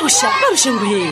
barusha barusha nguhere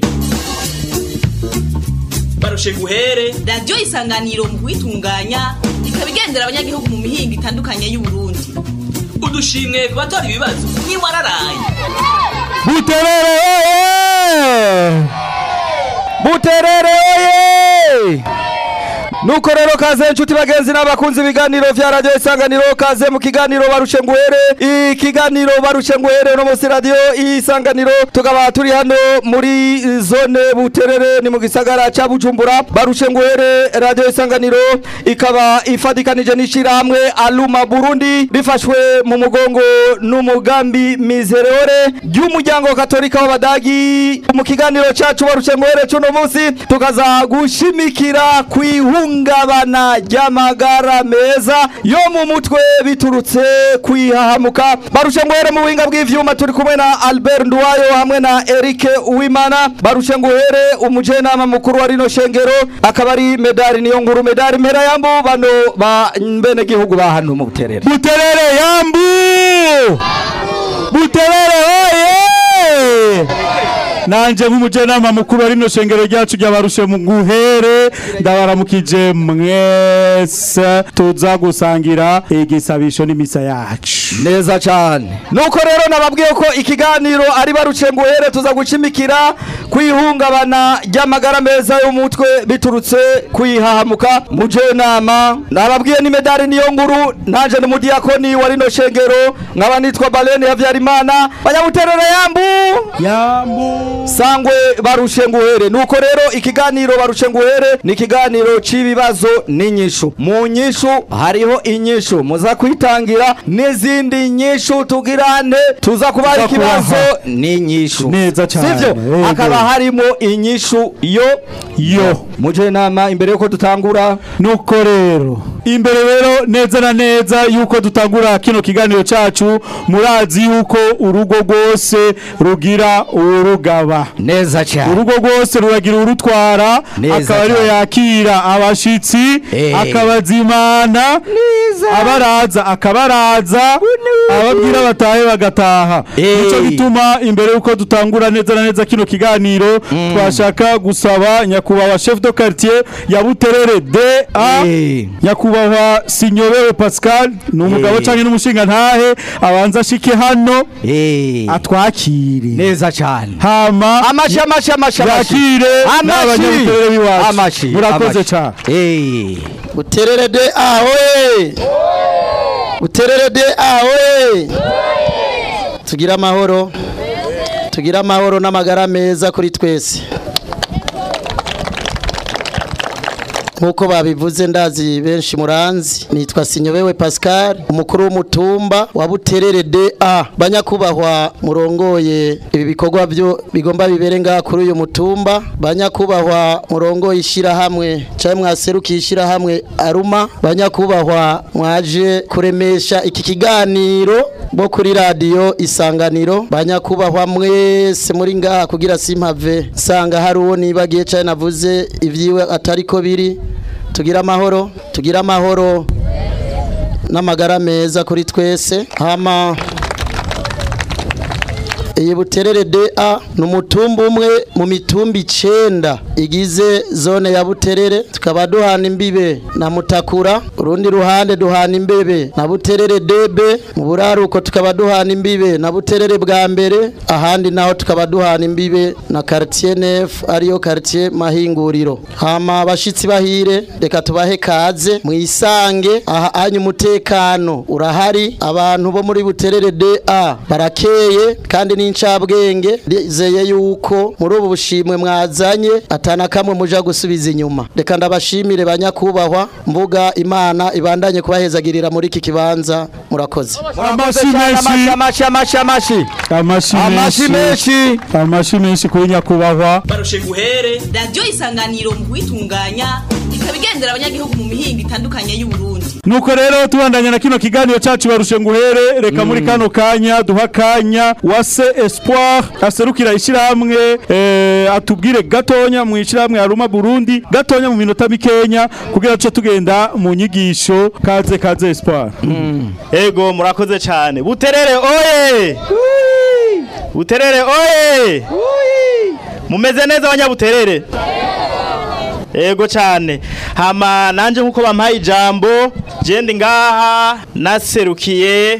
barushe guhere radiyo isanganiro mu kuyitunganya ikaba igendera abanyagihugu mu mihingo itandukanye y'uburundi udushimwe ku batora ibibazo ntiwararaye buterere oye buterere oye nuko rero kaze inshuti bagenzi n'abakunzi ibiganiro vya radio isanganiro kaze mu kiganiro barushe nguhere ikiganiro barushe nguhere no musi radio isanganiro tukaba turi hano muri zone buterere ni mu gisagara ca bujumbura barushe nguhere radio isanganiro ikaba ifadikanije n'ishirahamwe aluma burundi rifashwe mu mugongo n'umugambi mizereore ry'umuryango katolika w'abadagi mu kiganiro cacu barushe nguhere cuno musi tukaza gushimikira kwihunga ihungabana ry'amagara meza yo mu mutwe biturutse kwihahamuka barushe nguhere mu buhinga bw'ivyuma turi kumwe na Albert Nduwayo hamwe na Eric Uwimana barushe nguhere umujenama mukuru wa rino shengero akaba ari medali niyo nkuru medali mpera yambu bano ba mbene gihugu ba hano mu buterere buterere yambu buterere oye nanje nk'umujenama mukuru wa rino shengero ryacu ryabarushe mu guhere ndabaramukije mwese tuza gusangira igisabisho n'imisa yacu neza cyane nuko rero nababwiye ko ikiganiro ari baruce nguhere tuza gucimikira kwihungabana ry'amagara meza y'umutwe biturutse kwihahamuka mujenama nababwiye ni medali niyo nkuru nanje ni mudiyakoni wa rino shengero nkaba nitwa Baleni Havyarimana banyamuterere yambu yambu sangwe barushe nguhere nuko rero ikiganiro barushe nguhere ni ikiganiro c'ibibazo n'inyishu mu nyishu hariho inyishu muza kwitangira n'izindi nyishu tugirane tuza kubaha ikibazo n'inyishu Neza cane, sivyo yego. hakaba harimo inyishu yo yo muje nama imbere yuko dutangura nuko rero imbere rero neza na neza yuko dutangura kino kiganiro cacu murazi yuko urugo rwose rugira urugaba neza cyane urugo rwose ruragira urutwara Neza akaba ariwe cyane. yakira abashitsi Eh. akabazimana abaraza akabaraza ababwira batahe bagataha Eh. nico gituma imbere yuko dutangura neza na neza kino kiganiro twashaka gusaba nyakubahwa chef de quartier ya Buterere DA Eh. nyakubahwa Sinyobewe Pascal ni umugabo Eh. canke n'umushinga ntahe abanza ashike hano eh atwakire neza cyane hama amashi amashi amashi amashi yakire n'abanyabuterere b'iwacu amashi murakoze amashi. cane eh Buterere de ahoye Buterere de ahoye Tugira amahoro Tugira amahoro n'amagara meza kuri twese Nkuko babivuze ndazi benshi muranzi nitwa Sinyobewe Pascal umukuru w'umutumba wa Buterere DA banyakubahwa murongoye ibi bikorwa byo bigomba bibere ngaha kuri uyu mutumba banyakubahwa murongoye ishirahamwe cyangwa mwaserukiye ishirahamwe Aruma banyakubahwa mwaje kuremesha iki kiganiro bo kuri radio isanganiro banyakubahwa mwese muri ngaha kugira simpave nsanga hari uwo nibagiye cyane navuze ivyiwe atariko biri tugira amahoro tugira amahoro n'amagara meza kuri twese hama iyi buterere DA ni umutumba umwe mu mitumba icenda igize zone ya buterere tukaba duhana imbibe na mutakura urundi ruhande duhana imbebe na buterere DB mu buraruko tukaba duhana imbibe na buterere bwa mbere ahandi naho tukaba duhana imbibe na quartier nef ariyo quartier mahinguriro hama abashitsi bahire reka tubahe kaze mwisange aha anyu umutekano urahari abantu bo muri buterere DA barakeye kandi n'incabwenge ndizeye yuko muri ubu bushimwe mwazanye atana kamwe muja gusubiza inyuma reka ndabashimire banyakubahwa mvuga imana ibandanye kubahezagirira muri iki kibanza murakoze amashi amashi menshi amashi amashi amashi amashi amashi menshi menshi amashi menshi kuri nyakubahwa barushe guhere radiyo isanganiro mu kuyitunganya ikaba igendera abanyagihugu mu mihingo itandukanye y'uburundi nuko rero tubandanya na kino kiganiro cacu barushe nguhere reka muri kano kanya duha kanya wase espoir aserukira ishirahamwe eh, atubwire gatonya mu ishirahamwe aruma burundi gatonya mu minota mikenya kugira tuce tugenda mu nyigisho kaze kaze espoir Ego murakoze cyane. Buterere oye. buterere oye mumeze neza abanyabuterere Ego cyane hama nanje nkuko bampaye ijambo jende ngaha naserukiye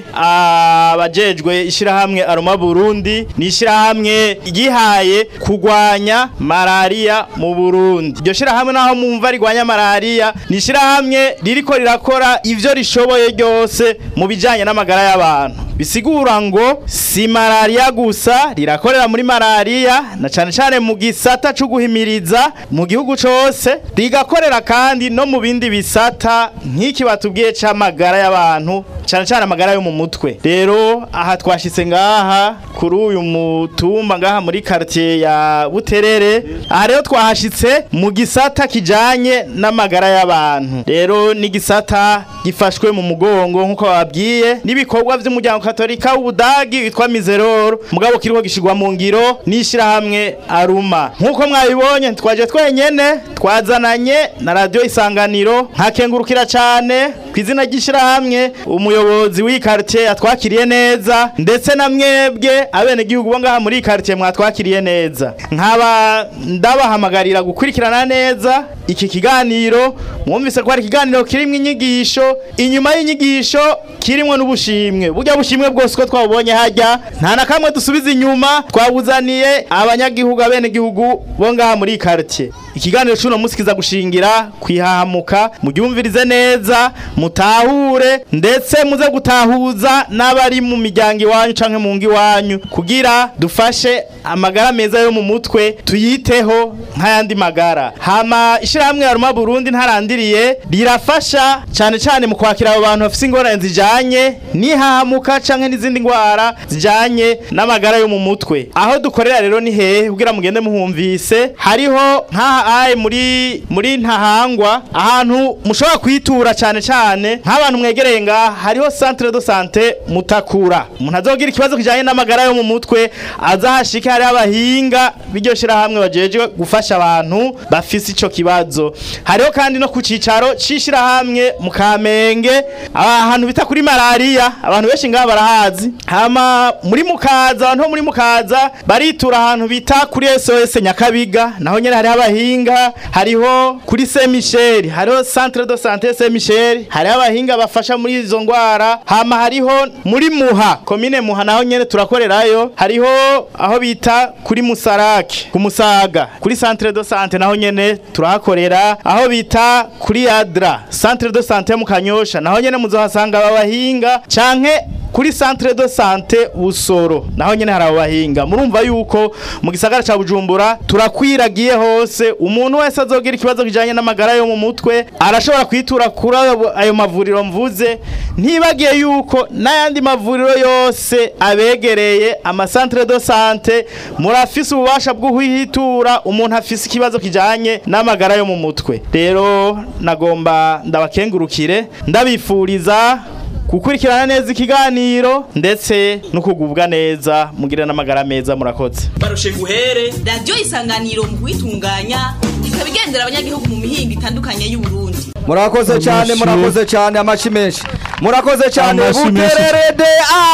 abajejwe ishirahamwe Aroma Burundi ni ishirahamwe gihaye kugwanya malaria mu Burundi iryo shirahamwe naho mumva rigwanya malaria ni ishirahamwe ririko rirakora ivyo rishoboye ryose mu bijanye n'amagara y'abantu bisigura ngo si malaria gusa rirakorera muri malaria na cane cane mu gisata cyo guhimiriza mu gihugu cose rigakorera kandi no mu bindi bisata nk'iki batubwiye c'amagara y'abantu cane cane amagara yo mu mutwe rero aha twashitse ngaha kuri uyu mutumba ngaha muri quartier ya Buterere aha rero twahashitse mu gisata kijanye n'amagara y'abantu rero ni gisata gifashwe mu mugongo nkuko babwiye n'ibikorwa vy'umuryango katolika w'ubudagi witwa Mizeroro mugabo kiriko gishigwa mu ngiro n'ishirahamwe Aruma nkuko mwabibonye twaje twenyene twazananye na radio isanganiro nkakengurukira cane kwizina ry'ishirahamwe umuyobozi w'iyi quartier yatwakiriye neza ndetse na mwebwe abene gihugu bo ngaha muri iyi quartier mwatwakiriye neza nkaba ndabahamagarira gukurikirana neza iki kiganiro mwumvise ko ari ikiganiro kirimwo inyigisho inyuma y'inyigisho kirimwo n'ubushimwe burya bushimwe bwose ko twabubonye hajya nta na kamwe dusubiza inyuma twabuzaniye abanyagihugu abene gihugu bo ngaha muri iyi quartier ikiganiro cy'uno munsi kiza gushingira kwihahamuka mugyumvirize neza mutahure ndetse muze gutahuza n'abari mu miryango iwanyu canke mu ngo iwanyu kugira dufashe amagara meza yo mu mutwe tuyiteho nk'ayandi magara hama ishirahamwe Aruma Burundi ntarandiriye rirafasha cane cane mu kwakira abo bantu bafise ingorane zijanye n'ihahamuka canke n'izindi ngwara zijanye n'amagara yo mu mutwe aho dukorera rero ni hehe kugira mugende muhumvise hariho nk'aha aye muri muri ntahangwa ahantu mushobora kwitura cane cane nk'abantu mwegereye ngaha hariho centre de santé mutakura umuntu azogira ikibazo kijanye n'amagara yo mu mutwe azahashike hariho abahinga b'iryo shirahamwe bajejwe gufasha abantu bafise ico kibazo hariho kandi no ku cicaro c'ishirahamwe mu Kamenge ahantu bita kuri malaria abantu benshi ngaha barahazi hama muri mukaza abantu bo muri mukaza baritura ahantu bita kuri SOS Nyakabiga naho nyene hariho abahinga hariho kuri Saint Michel hariho centre de santé Saint Michel hariho abahinga bafasha muri izo ngwara hama hariho muri Muha commune Muha naho nyene turakorerayo hariho aho bita kuri Musarake ku Musaga kuri centre de santé naho nyene turahakorera aho bita kuri Adra centre de santé mu Kanyosha naho nyene muzohasanga abahinga canke kuri centre de santé Busoro naho nyene hari abahinga murumva yuko mu gisagara ca Bujumbura turakwiragiye hose umuntu wese azogira ikibazo kijanye n'amagara yo mu mutwe arashobora kwitura kuri ayo- ayo mavuriro mvuze ntibagiye yuko n'ayandi mavuriro yose abegereye ama centre de santé murafise ububasha bwo kuhitura umuntu afise ikibazo kijanye n'amagara yo mu mutwe rero nagomba ndabakengurukire ndabifuriza gukurikirana neza ikiganiro ndetse no kugubwa neza mugire n'amagara meza murakoze barushe guhere radiyo isanganiro mu kuyitunganya ikaba igendera abanyagihugu mu mihingo itandukanye y'uburundi murakoze cyane Amashi. murakoze cyane amashi menshi murakoze cyane Amashi menshi. butererede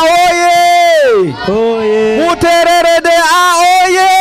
ahoye butererede ahoye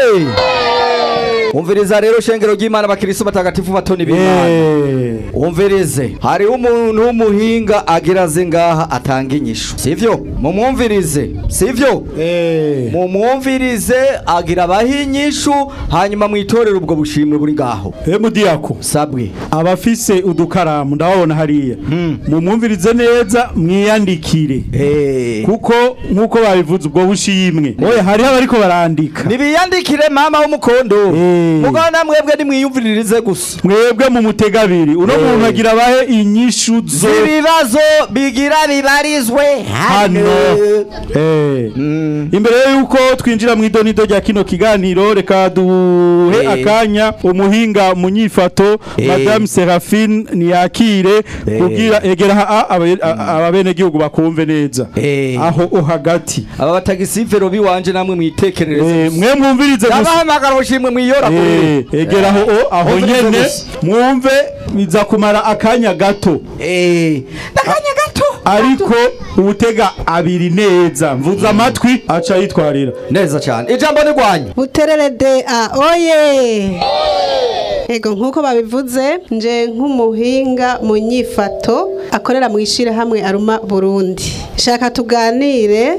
umviriza rero shengero ry'imana abakiristo batagatifu batoni b'imana Eh. umvirize hariho umuntu w'umuhinga agira aze ngaha atanga inyishu sivyo mumwumvirize sivyo Eh. mumwumvirize agira abaha inyishu hanyuma mwitorere ubwo bushimwe buri ngaho Emudiyako sabwe abafise udukaramu ndababona hariya mumwumvirize neza mwiyandikire Eh. kuko nkuko babivuze ubwo bushimwe oya hariho abariko barandika nibiyandikire mama w'umukondo Eh. mugabo namwebwe nimwiyumviririze gusa mwebwe mu mutega abiri uno Eh. muntu agira abahe inyishu zo z'ibibazo bigira bibarizwe hano Eh. imbere yuko twinjira mu idonido rya kino kiganiro reka duhe Eh. akanya umuhinga mu nyifato Eh. madame Seraphine niyakire Eh. kugira egera ha- abe- a- ababenegihugu bakumve neza Eh. aho o hagati aba batagisivero biwanje namwe mwitekerereze Eh, mwe mwumvirize gusa ndabahamagara ubushimwe mwiyora Eh, egera aho o- aho Mwumvirize nyene gusa. mwumve biza kumara akanya gato Eh, nakanya gato ariko uwutega abiri neza mvuze amatwi aca yitwarira neza cyane ijambo ni rwanyu buterere de a oye ego nk'uko babivuze nje nk'umuhinga mu nyifato akorera mu ishyirahamwe aruma burundi shaka tuganire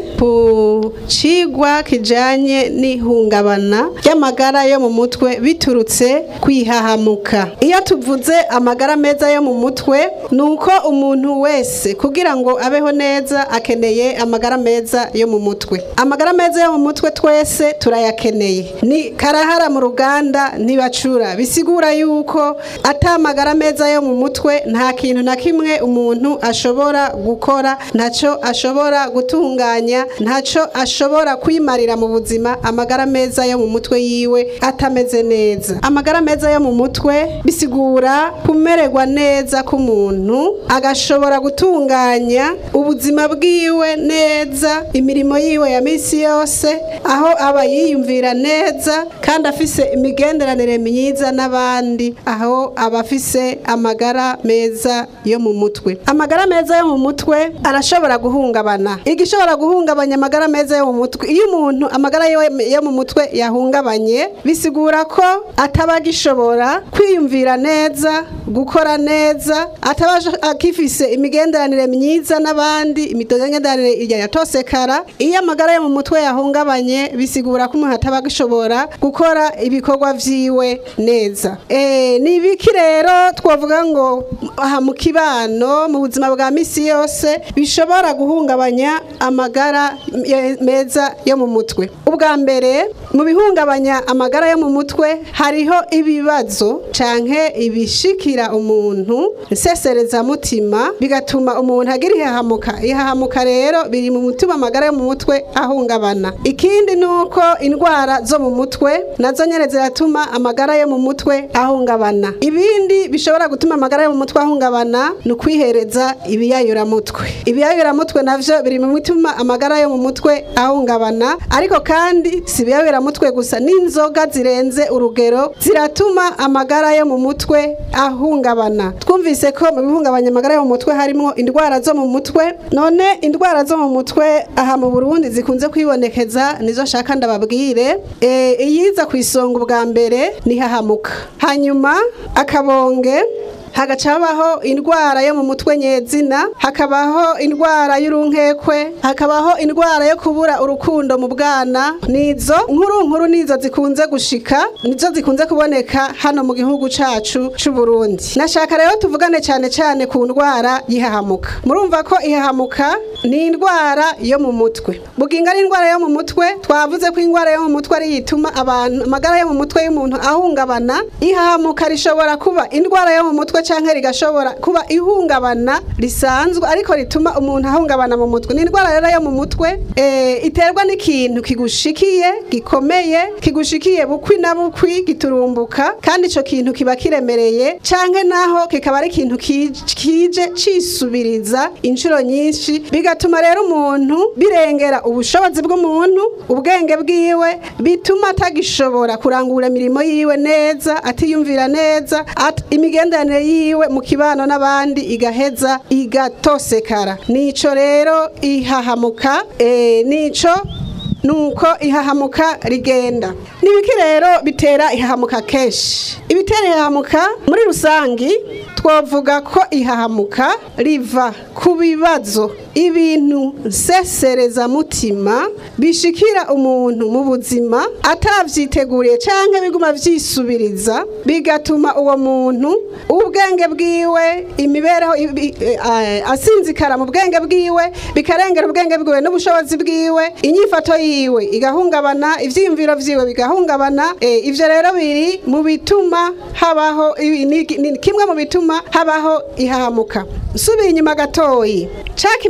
ku cigwa kijanye n'ihungabana ry'amagara yo mu mutwe biturutse kwihahamuka iyo tuvuze amagara meza yo mu mutwe ni uko umuntu wese kugira ngo abeho neza akeneye amagara meza yo mu mutwe amagara meza yo mu mutwe twese turayakeneye ni karahara mu ruganda ntibacura bisigura yuko atamagara meza yo mu mutwe nta kintu na kimwe umuntu ashobora gukora ntacyo ashobora gutunganya ntacyo ashobora kwimarira mu buzima amagara meza yo mu mutwe yiwe atameze neza amagara meza yo mu mutwe bisigura kumererwa neza k'umuntu agashobora gutunganya ubuzima bwiwe neza imirimo yiwe ya minsi yose aho aba yiyumvira neza kandi afise imigenderanire myiza n'abandi aho aba afise amagara meza yo mu mutwe amagara meza yo mu mutwe arashobora guhungabana igishobora guhungabanya amagara meza yo mu mutwe iyo umuntu amagara yo- yo mu mutwe yahungabanye bisigura ko ataba agishobora kwiyumvira neza gukora neza ataba ash- akifise imigenderanire myiza n'abandi imigenderanire yatosekara iyo amagara yo mu mutwe yahungabanye bisigura ko umuntu ataba agishobora gukora ibikorwa vyiwe neza Eh, ni ibiki rero twavuga ngo aha mu kibano mu buzima bwa misi yose bishobora guhungabanya amagara ye- meza yo mu mutwe ubwa mbere mu bihungabanya amagara yo mu mutwe hariho ibibazo canke ibishikira umuntu nseserezamutima bigatuma umuntu agira ihahamuka ihahamuka rero biri mu mutima amagara yo mu mutwe ahungabana ikindi ni uko indwara zo mu mutwe nazo nyene ziratuma amagara yo mu mutwe ahungabana ibindi bishobora gutuma amagara yo mu mutwe ahungabana ni ukwihereza ibiyayuramutwe ibiyayuramutwe navyo biri mu bituma amagara yo mu mutwe ahungabana ariko kandi si ibiyayuramutwe gusa n'inzoga zirenze urugero ziratuma amagara yo mu mutwe ahungabana twumvise ko mu bihungabanya amagara yo mu mutwe harimo indwara zo mu mutwe none indwara zo mu mutwe aha mu Burundi zikunze kwibonekeza nizo shaka ndababwire e, iyiza ku isonga ubwa mbere ni hahamuka hanyuma akabonge hagaca habaho indwara yo mu mutwe nyezina hakabaho indwara y'urunkekwe hakabaho indwara yo kubura urukundo mu bwana nizo nkuru nkuru nizo zikunze gushika nizo zikunze kuboneka hano mu gihugu cacu c'u Burundi nashaka rero tuvugane cyane cyane ku ndwara yihahamuka murumva ko ihahamuka ni indwara yo mu mutwe buginga ari indwara yo mu mutwe twavuze ko indwara yo mu mutwe ari yituma abantu amagara yo mu mutwe y'umuntu ahungabana ihahamuka rishobora kuba indwara yo mu mutwe canke rigashobora kuba ihungabana risanzwe ariko rituma umuntu ahungabana mu mutwe ni indwara rero yo mu mutwe eh, iterwa n'ikintu kigushikiye gikomeye kigushikiye bukwi na bukwi giturumbuka kandi ico kintu kiba kiremereye canke naho kikaba ari ikintu ki- kije cisubiriza inshuro nyinshi bigatuma rero umuntu birengera ubushobozi bw'umuntu ubwenge bwiwe bituma atagishobora kurangura imirimo yiwe neza atiyumvira neza at, imigenderanire yiwe mu kibano n'abandi igaheza igatosekara nico rero ihahamuka eh, nico nuko ihahamuka rigenda nibiki rero bitera ihahamuka kenshi ibitera ihahamuka muri rusangi twavuga ko ihahamuka riva ku bibazo ibintu nseserezamutima bishikira umuntu mu buzima atavyiteguriye canke biguma vyisubiriza bigatuma uwo muntu ubwenge bwiwe imibereho ibi- eh, asinzikara mu bwenge bwiwe bikarengera ubwenge bwiwe n'ubushobozi bwiwe inyifato yiwe igahungabana ivyiyumviro vyiwe bigahungabana eh, ivyo rero biri mu bituma habaho ibi- ni ni kimwe mu bituma habaho ihahamuka nsubiye inyuma gatoyi ca kimenyetso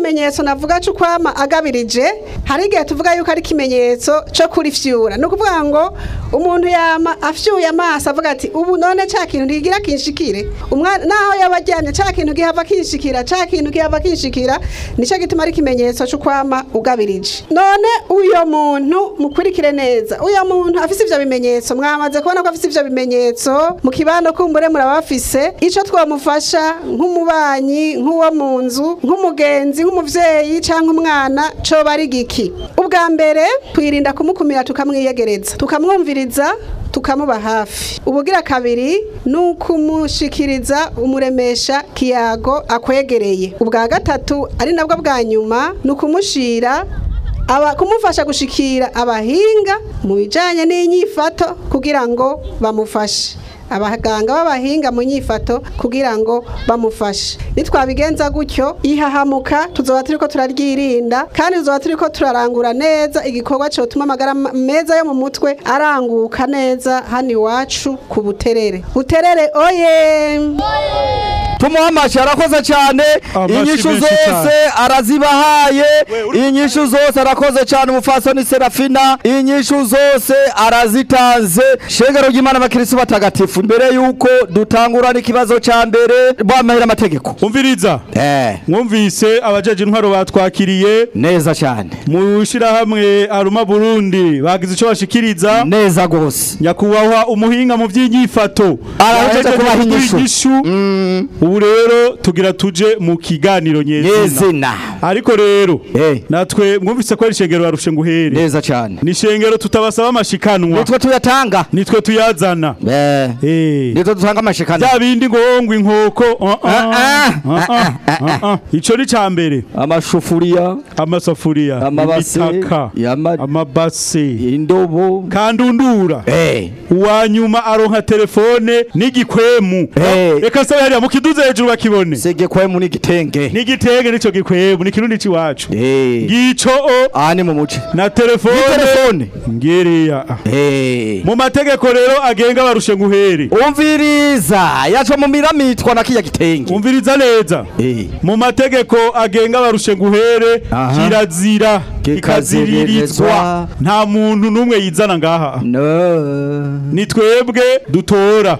kimenyetso navuga cyo kwama agabirije hari igihe tuvuga yuko ari ikimenyetso cyo kurifyura ni ukuvuga ngo umuntu yama afyuye amaso avuga ati ubu none cya kintu ntigira kinshikire umwana naho yaba aryamye cya kintu gihava kinshikira cya kintu gihava kinshikira nicyo gituma ari ikimenyetso cyo kwama ugabirije none uyo muntu mukurikire neza uyo muntu afise ivyo bimenyetso mwamaze kubona ko afise ivyo bimenyetso mu kibano kumbure muraba bafise ico twamufasha nk'umubanyi nk'uwo mu nzu nk'umugenzi nk'umuvyeyi canke umwana coba ari giki ubwa mbere twirinda kumukumira tukamwiyegereza tukamwumviriza tukamuba hafi ubugira kabiri ni ukumushikiriza umuremesha kiyago akwegereye ubwa gatatu ari nabwo bwa nyuma ni ukumushira aba kumufasha gushikira abahinga mu bijanye n'inyifato kugira ngo bamufashe abaganga b'abahinga mu nyifato kugira ngo bamufashe nitwabigenza gutyo ihahamuka tuzoba turiko turaryirinda kandi tuzoba turiko turarangura neza igikorwa cotuma amagara ma- meza yo mu mutwe aranguka neza hano iwacu ku buterere buterere oye tumuha amashi arakoze cyane Amashi inyishu menshi zose cyane. arazibahaye inyishu zose arakoze cyane umufasoni serafina inyishu zose arazitanze shengero ry'imana abakirisitu batagatifu mbere y'uko dutangura n'ikibazo cya mbere bamahera amategeko umviriza eh mwumvise abajeje intwaro batwakiriye neza cyane mu shirahamwe aruma burundi bagize ico bashikiriza neza gose nyakubahwa umuhinga mu by'inyifato Arahejeje Yahejeje kubaha inyishu. inyishu ubu rero tugira tuje mu kiganiro nyezina nyezina ariko rero Eh. natwe mwumvise ko ari ishengero barushe nguhere neza cyane ni ishengero tutabasaba amashikanwa nitwe tuyatanga nitwe tuyazana eh Eh. nitwe dutanga amashikana bya bindi ngo ngo inkoko uh, uh, Ah, ah, uh, uh, uh, uh. ico ni ca mbere amashufuriya amasafuriya Amabase, imitaka yama- amabase indobo kandundura eh uwa nyuma aronka telefone n'igikwemu Eh. reka se hariya mukiduze hejuru bakibone sege kwemu n'igitenge n'igitenge n'ico gikwemu ni kirundi c'iwacu eh ngico o aha ni mu muce na telefone Ni telefone? ngiriya eh mu mategeko rero agenga barushe nguhere umviriza yaco mu miramitwa na kiya gitenge umviriza neza eh mu mategeko agenga barushe nguhere Aha. kirazira Kikaziririzwa. kikaziririzwa nta muntu n'umwe yizana ngaha no ni twebwe dutora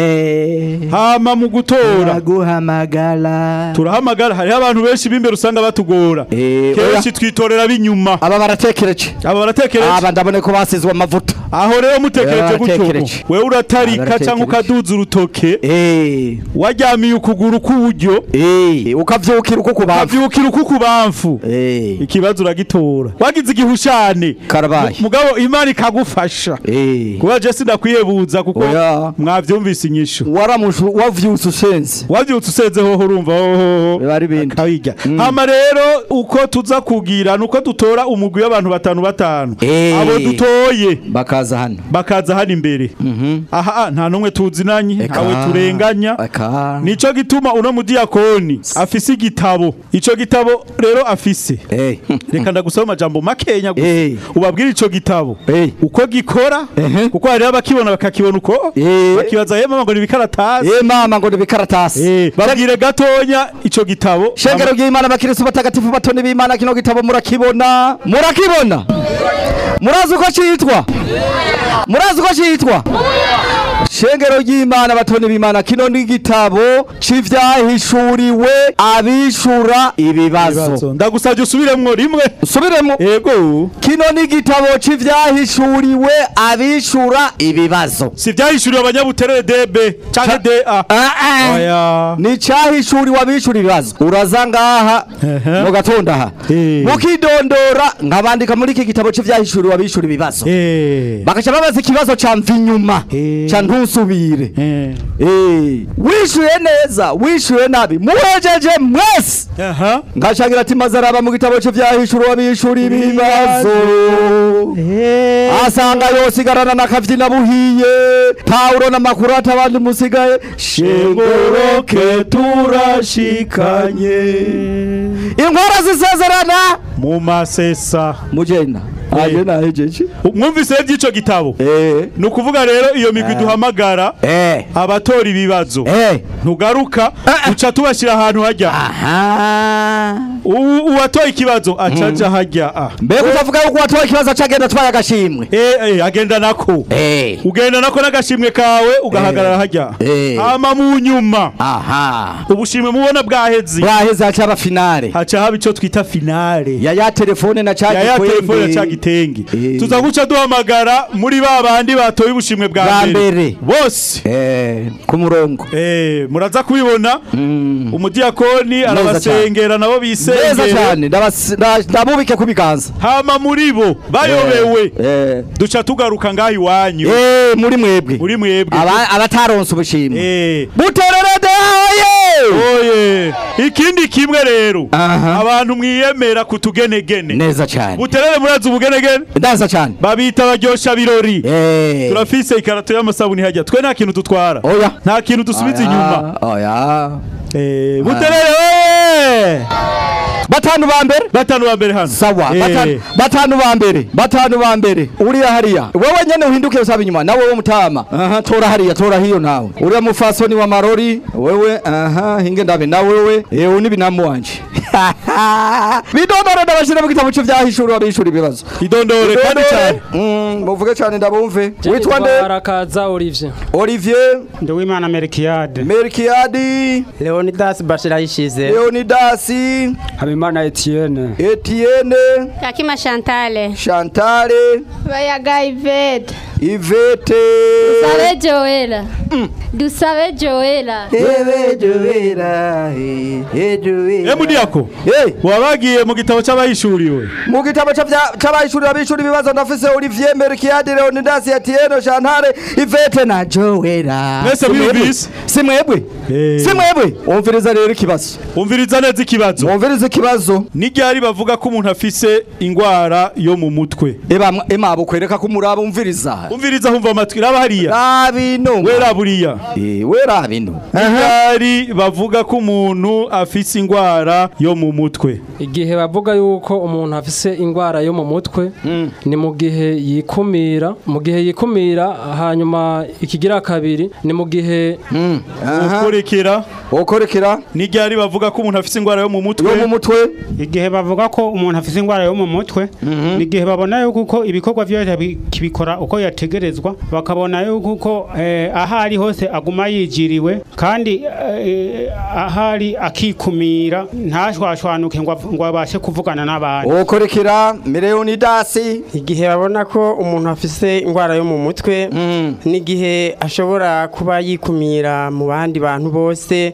eh hama mu gutora guhamagara turahamagara hariho abantu benshi b'imbere usanga batugora Eh, kenshi twitorera b'inyuma aba baratekereje aba baratekereje aba ndabone ko basizwe amavuta aho rero mutekereje Aba gutyo baratekereje. wewe uratarika Aba cyangwa baratekereje. ukaduza urutoke eh waryamiye ukuguru k'uburyo eh ukavyukira uko kubavu ukavyukira uku kubamfu eh ikibazo uragitora wagize igihushane Karabaye. Mu- mugabo imana ikagufasha eh kuba je sindakwiyebuza kuko Oya. mwavyumvise inyishu waramushu wavyutse ushenze wavyutse useze hoho urumva hoho Biba ari ibindi. akabirya hama rero uko tuza kugira nuko dutora umugwi w'abantu batanu batanu Eh. abo dutoye bakaza hano bakaza hano imbere aha nta n'umwe tuzinanye Eka. awe turenganya aka nico gituma uno mudiyakoni afise igitabo ico gitabo rero afise eh reka ndagusaba amajambo makenya gusa Eh. ubabwire ico gitabo Eh. uko gikora Ehe. kuko hariho abakibona bakakibona uko Eh. bakibaza yema ngo ni ibikaratasi eh mama ngo ndibikaratasi Eh, babwire gatonya ico gitabo shengero ry'imana abakirisitu batagatifu batoni b'imana kino gitabo murakibona murakibona murazi uko citwa murazi uko citwa shengero ry'imana batoni b'imana kino ni igitabo c'ivyahishuriwe abishura ibibazo Ibibazo. ndagusabye usubiremwo rimwe subiremo ego kino ni igitabo c'ivyahishuriwe abishura ibibazo si vyahishuriwe abanyabuterere db canke da Ah, ah. oya ni cyahishuriwe abishura ibibazo uraza ngaha Ehe. mu gatondo aha Eh. mukidondora nkabandika muri iki gitabo cy'ivyahishuriwe abishura ibibazo Eh. bagaca babaza ikibazo ca mva inyuma Eh. ca ntusubire Eh. Eh, wishuye neza wishuye nabi muhejeje mwese aha ngashangira ati maze araba mu gitabo cy'ivyahishuriwe abishura ibibazo asanga yosigarana n'akavyina buhiye pawulo n'amakuru atabandi musigaye shengoroke turashikanye inkora zisezerana mu masesa mugenda Eh. aje nahejeje mwumvise by'ico gitabo eh ni ukuvuga rero iyo migwi duhamagara eh abatora ibibazo eh ntugaruka Ah. duca tubashyira ahantu hajya aha U- uwatoye ikibazo acaja hajya ah. mbega utavuga yuko watoye ikibazo acagenda atwaye agashimwe Eh, eh, agenda nako eh ugenda nako n'agashimwe kawe ugahagarara hajya Eh. hama mu nyuma aha ubushimwe mubona bwaheze bwaheze hacaba finale haca haba ico twita finale ya ya telefone na ya ya cagikwembe telefone ya cagitenge Eh. tuza guca duhamagara muri ba bandi batoye ubushimwe bwa Bwa mbere mbere. bose eh ku murongo Eh, muraza kubibona umudiyakoni arabasengera nabo neza bisengere cyane ndabas- nda- ndabubike ku biganza hama muri bo bayobewe eh duca tugaruka ngaho iwanyu eh muri mwebwe muri mwebwe Aba- abataronse ubushimwe Eh, butererede oye oye ikindi kimwe rero Aha. abantu mwiyemera kutugenegene neza cyane buterere murazi ubugenegene neza cyane babita baryosha birori eh turafise ikarato y'amasabuni hajya twe nta kintu dutwara oya nta kintu dusubiza inyuma oya Eh, buterere oye batanu ba mbere batanu ba mbere hano sawa Eh, batanu batanu ba mbere batanu ba mbere uriya hariya wewe nyene uhinduke usaba inyuma nawe wo mutama aha tora hariya tora hiyo nawe uriya mufasoni wa marori wewe aha hinge ndabe na wewe ewe ni binamu wanje bidondore ndabashira mu gitabo cy'vyahishura abishura ibibazo idondore kandi cyane Mm, muvuge cyane ndabumve witwa nde arakaza Olivier Olivier Nduwimana Melkiade Melkiadi Leonidas Bashirayishize Leonidasi Habimana Etienne Etienne Yakima Chantale. Chantale Bayaga Ivete. Ivete Dusabe Joela. Dusabe Joela. Ewe Joera eh Joera Eh, mudiyako Eh wabagiye mu gitabo cy'abayishuriwe mu gitabo c'avya- c'abahishurira abishura ibibazo ndafise Olivier Melkiadi Leonidas Etienne Chantale Ivete na Joera Mwese mwumvise? si mwebwe Eh. si mwebwe umviriza rero ikibazo umviriza neza ikibazo umviriza ikibazo n'iryari bavuga ko umuntu afise ingwara yo mu mutwe eba ema bukwereka ko umuraba umviriza umviriza humva amatwi raba hariya rabino wera buriya eh we rabino n'iryari bavuga ko umuntu afise ingwara yo mu mutwe igihe bavuga yuko umuntu afise ingwara yo mu mutwe ni mu gihe yikumira mu gihe yikumira hanyuma ikigira kabiri ni mu gihe ukurikira ukorekera n'iryari bavuga ko umuntu afise ingwara yo mu mutwe yo mu mutwe igihe bavuga ko umuntu afite indwara yo mu mutwe ni igihe babona yuko uko ibikorwa byose bi- kibikora uko yategerezwa bakabona yuko uko eh, aho ari hose aguma yigiriwe kandi eh, aho ari akikumira ntashwashwanuke ngo av- ngo abashe kuvugana n'abandi ukorekera Leonidasi igihe babona ko umuntu afise indwara yo mu mutwe n'igihe ashobora kuba yikumira mu bandi bantu bose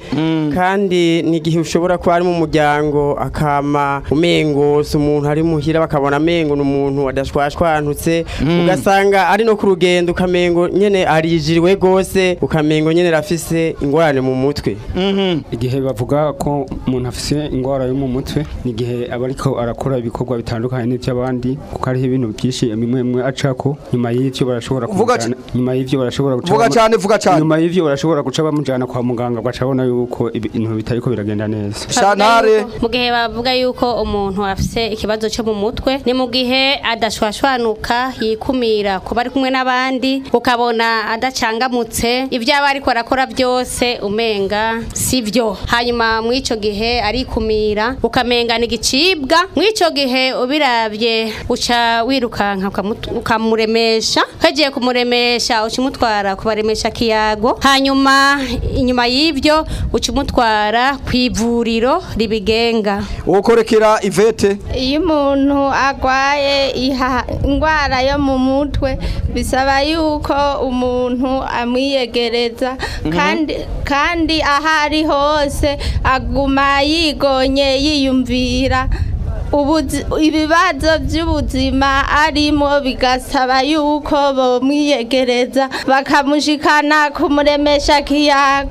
kandi n'igihe ushobora kuba ari mu muryango akama umengo si umuntu ari muhira bakabona amengo ni umuntu adashwashwanutse ugasanga ari no ku rugendo ukamengo nyene arijiriwe gose ukamengo nyene rafise ingorane mu mutwe igihe bavuga ko umuntu afise ingwara yo mu mutwe ni igihe aba ariko arakora ibikorwa bitandukanye n'iby'abandi kuko hariho ibintu byinshi bimwe bimwe acako nyuma y'ivyo barashobora Vuga kumujana nyuma y'ivyo barashobora guca vuga bamu- cyane vuga cyane nyuma y'ivyo barashobora guca bamujana kwa muganga bagaca babona yuko ibintu bitariko biragenda neza Shantare mu gihe bavuga yuko umuntu afise ikibazo cyo mu mutwe ni mu gihe adashwashwanuka yikumira kuba ari kumwe n'abandi ukabona adacangamutse ibyo aba ariko arakora byose umenga sibyo hanyuma mu ico gihe arikumira ukamenga ni igicibwa mu ico gihe ubirabye uca wirukanka ukamutu- ukamuremesha kagiye kumuremesha uca umutwara kubaremesha kiyago hanyuma inyuma y'ibyo uca umutwara ku ivuriro ribigenga ukorekera Ivete iyo umuntu arwaye iha- indwara yo mu mutwe bisaba yuko umuntu amwiyegereza kandi kandi aho ari hose aguma yigonye yiyumvira ubuzi- ibibazo by'ubuzima arimo bigasaba yuko bomwiyegereza bakamushikana kumuremesha kiyago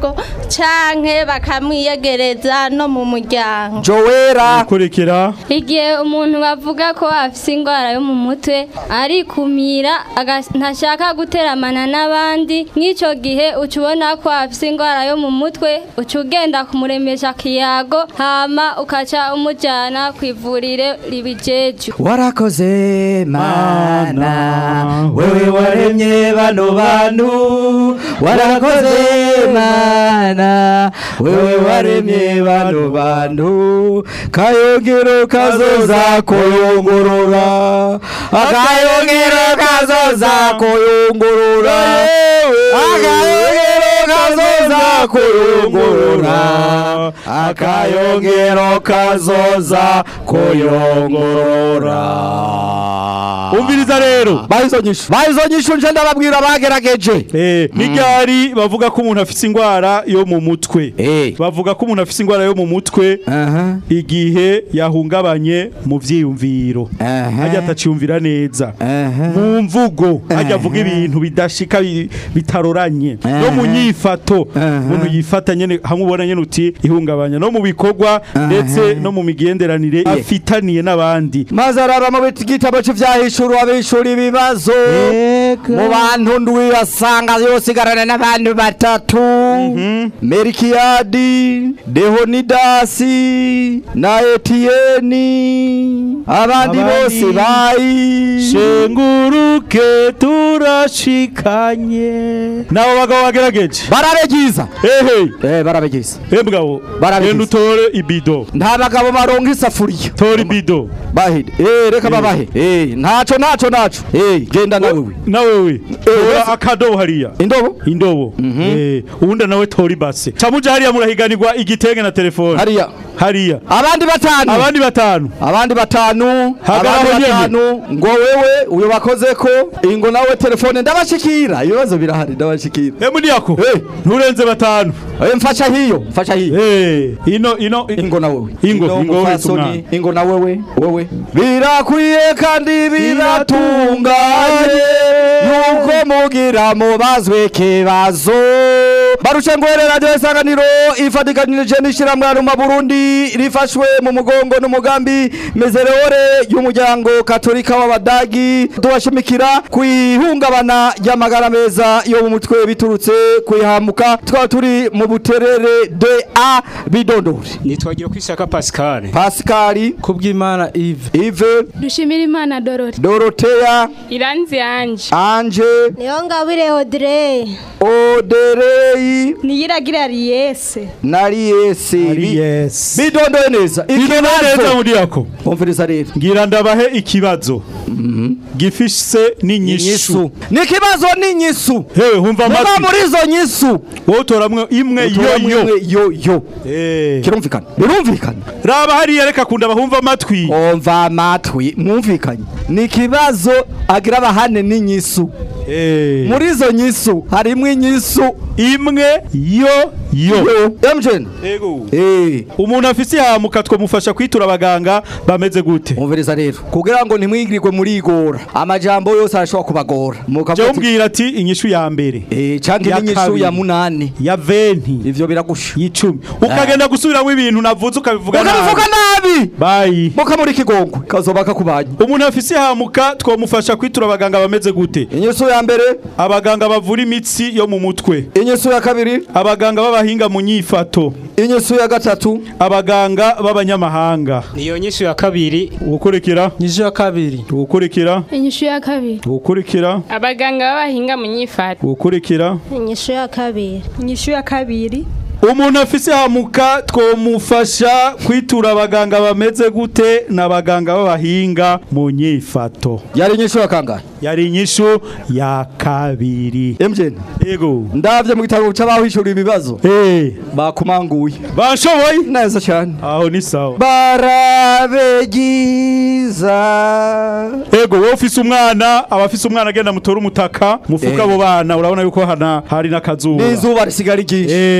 canke bakamwiyegereza no mu muryango Joera ukurikira igihe umuntu bavuga ko afise indwara yo mu mutwe arikumira aga- ntashaka guteramana n'abandi nk'icyo gihe uca ubona ko afise indwara yo mu mutwe uca ugenda kumuremesha kiyago hama ukaca umujyana ku ivuriro ribijeju warakoze mana wewe waremye bano bantu warakoze mana wewe waremye bano bantu kayongero kazoza koyongorora akayongero kazoza koyongorora akayongero kazoza koyongorora akayongero kazoza koyongorora umviriza rero bahizo nyishu bahizo nyishu nje ndababwira bagerageje Eh, n'iryari bavuga ko umuntu afise ingwara yo mu mutwe bavuga ko umuntu afise ingwara yo mu mutwe igihe yahungabanye mu vyiyumviro hajya ataciyumvira neza mu mvugo hajya avuga ibintu bidashika bi- bitaroranye no mu nyifato umuntu yifata nyene hamwe ubona nyene uti ihungabanya no mu bikorwa ndetse no mu migenderanire afitaniye n'abandi maze araba mu biti- gitabo cy'ivyahishura abishura ibibazo mu bantu ndwi asanga yosigarana n'abantu batatu merikiyadi dehonidasi na etiyeni abandi bose bayi shenguruke turashikanye nabo bagabo bagerageje barabegiza ehe eh barabegiza embwabo Barabigize. genda utore ibido nta bagabo baronka isafuriya tora ibido bahide eh reka babahe eh ntaco ntaco ntaco eh genda nawe we nawe we tora akadobo hariya indobo indobo eh uwundi nawe tora ibase camuja hariya murahiganirwa igitenge na telefone hariya hariya abandi batanu abandi batanu abandi batanu Hagaraho abandi nyene. batanu ngo wewe uyo bakoze ko ingo nawe telefone ndabashikira ibibazo birahari ndabashikira emu ndiyako nturenze batanu eh mfasha hiyo mfasha hiyo eh ino ino ingo na wewe ingo ingo wese mupfasoni, umwana ingo na wewe wewe birakwiye kandi biratunganye yuko mugira mubazwe kibazo barushe ngwere radio isanganiro ifatikanije n'ishiramwe mu Burundi rifashwe mu mugongo n'umugambi mezerewore y'umuryango katolika w'abadagi tubashimikira kwihungabana ry'amagara meza yo mu mutwe biturutse kwihamuka twaba turi mu buterere de a bidondori nitwagira kwishaka Pascal Pascal kubw'Imana Yves Yves dushimira imana dorori Dorothea iranzi anje Anje niyo ngabire Audrey Oderei niyiragira Ariese Nariese yes bidondoye neza Bidondoye neza muri yako umviriza rero ngira ndabahe ikibazo gifise n'inyishu ni ikibazo n'inyisu hewe humva muba amatwi muri izo nyisu wowe utoramwe imwe Utoramwo yo yo imwe yo yo Eh. kirumvikana birumvikana raba hariya reka kunda bahumva amatwi umva amatwi mwumvikanye ni ikibazo agira abahane n'inyisu muri izo nyisu harimo inyisu imwe yo yo yo emjeni ego eh umuntu afise ihamuka twamufasha kwitura abaganga bameze gute umviriza rero kugira ngo ntimwigirirwe muri igora amajambo yose arashobora kubagora mukavuga jya ati- umbwira ati inyishu ya mbere eh canke Ya n'inyishu kabiri. ya munani ya venti ivyo biragusha y'icumi ukagenda gusubiramo ibintu navuze ukabivuga ukabivuga nabi bayi mukamuri ikigongwe kazoba kakubanye umuntu afise ihamuka twamufasha kwitura abaganga bameze gute inyisu ya mbere abaganga bavura imitsi yo mu mutwe inyisu ya kabiri abaganga b'abahinga mu nyifato inyisu ya gatatu abaganga b'abanyamahanga niyo nyishu ya kabiri ugukurikira nyishu ya kabiri ugukurikira inyishu ya kabiri ugukurikira abaganga b'abahinga mu nyifato ugukurikira inyishu ya kabiri inyishu ya kabiri umuntu afise hamuka twomufasha kwitura abaganga bameze gute n'abaganga b'abahinga mu nyifato yari inyishu ya kangahe yari inyishu ya kabiri emjeni ego ndavye mu gitabo c'abahishura ibibazo eh bakumanguye bashoboye neza cyane aho ni sawa barabegiza ego wowe ufise umwana abafise umwana agenda mutora umutaka mufuka Eh. abo bana urabona yuko hana hari n'akazuba n'izuba risigara ryinshi eh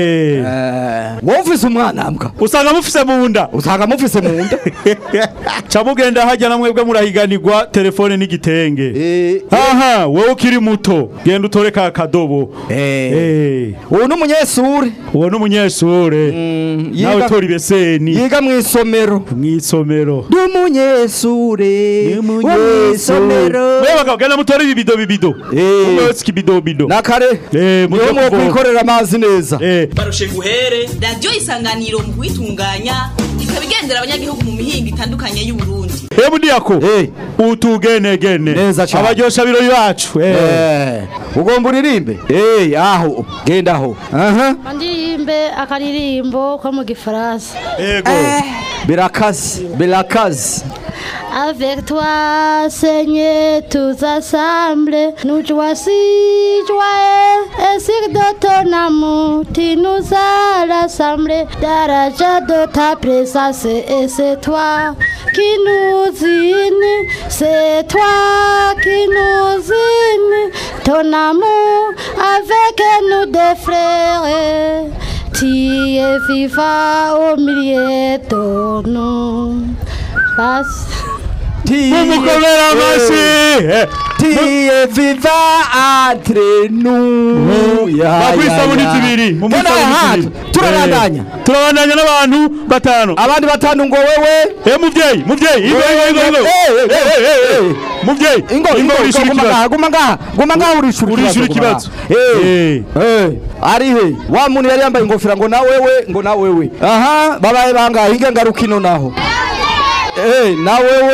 wowe ufise umwana mbwa usanga mufise mu nda usanga mufise mu nda ca mugenda hajya na mwebwe murahiganirwa telefone n'igitenge aha wowe ukiri muto genda utore ka kadobo Eh. uwo ni umunyeshure uwo ni umunyeshure nawe yiga- tora ibeseni yiga mu isomero mu isomero ndi umunyeshure wo mu isomero mwe bagabo genda mutore ibibido bibido umwe wese ikibido bido nakare eh niho mwo kwikorera amazi neza barushe guhere radiyo isanganiro mu kuyitunganya ikaba igendera abanyagihugu mu mihingo itandukanye y'uburundi Hebu ndiyako utugenegene Neza cyane. abaryosha birori bacu eh. Eh, ugomba uririmbe eh aho genda aho aha ndirimbe akaririmbo ko mu gifaransa yego birakazi birakazi Avec toi, Seigneur, tous ensemble, nous voici joyeux, ainsi que de ton amour, tu nous as rassemblés, dans la joie de ta présence, et c'est toi qui nous unit, c'est toi qui nous unit, ton amour avec nous des frères, tu es vivant au milieu de nous. Passe. mumukomera amashyi tiye viva entre nous bakwisabuni zibiri mu misabuni zibiri turabandanya Eh, turabandanya n'abantu batanu abandi batanu ngo wewe eh muvyeyi muvyeyi ingo ingo ingo ingo Eh, eh, Eh, eh, eh, eh. muvyeyi ingo ingo urishura guma ikibazo ngaha guma ngaha guma ngaha urishura Urishura ikibazo ikibazo. eh eh ari he wa muntu yari yambaye ingofero ngo na wewe ngo na wewe aha babaye bangahe hinge ngaruka ino naho eh na wewe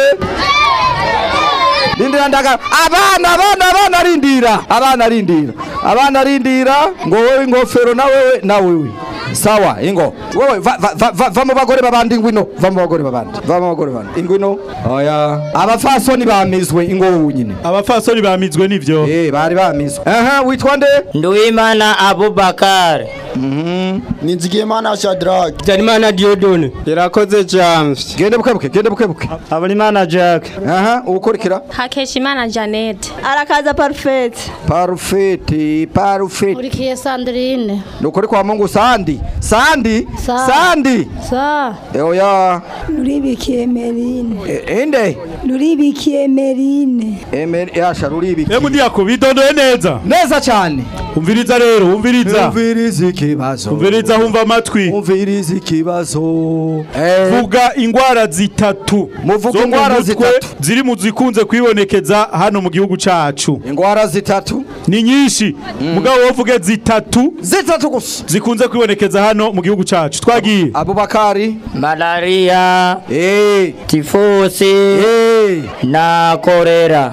Rindira ndaga abana abana abana rindira abana rindira abana rindira ngo wewe ingofero na wewe na wewe sawa ingo wewe va, va, va, va, va mu bagore babandi ingwino va mu bagore babandi va mu bagore babandi ingwino oya abafasoni bamizwe ingo nyine abafasoni bamizwe nivyo eh bari bamizwe aha witwa nde Nduwimana Abubakar Nizigiyimana Shadrach Habyarimana Diodone irakoze James gende bukebuke gende bukebuke Habarimana Jack aha ukurikira Hakeshimana Janet arakaza parfait parfait parfait Urikiye Sandrine. nukuri kwa Mungu sandi sandi Sa. sandi Sa. Eh, oya nuribikiye merine Eh, inde nuribikiye merine Emer yasha ruribiki Hebu ndiyako bitondoye neza neza cyane umviriza rero umviriza umviriza ikibazo umviriza humva amatwi umviriza ikibazo vuga ingwara zitatu Muvuga zo mu ingwara mutwe zitatu. ziri mu zikunze kwibonekeza hano mu gihugu cacu ingwara zitatu ni nyinshi mugabo wovuge zitatu zitatu gusa zikunze kwibonekeza hano mu gihugu cacu twagiye Abubakari Malaria eh Tifusi eh na korera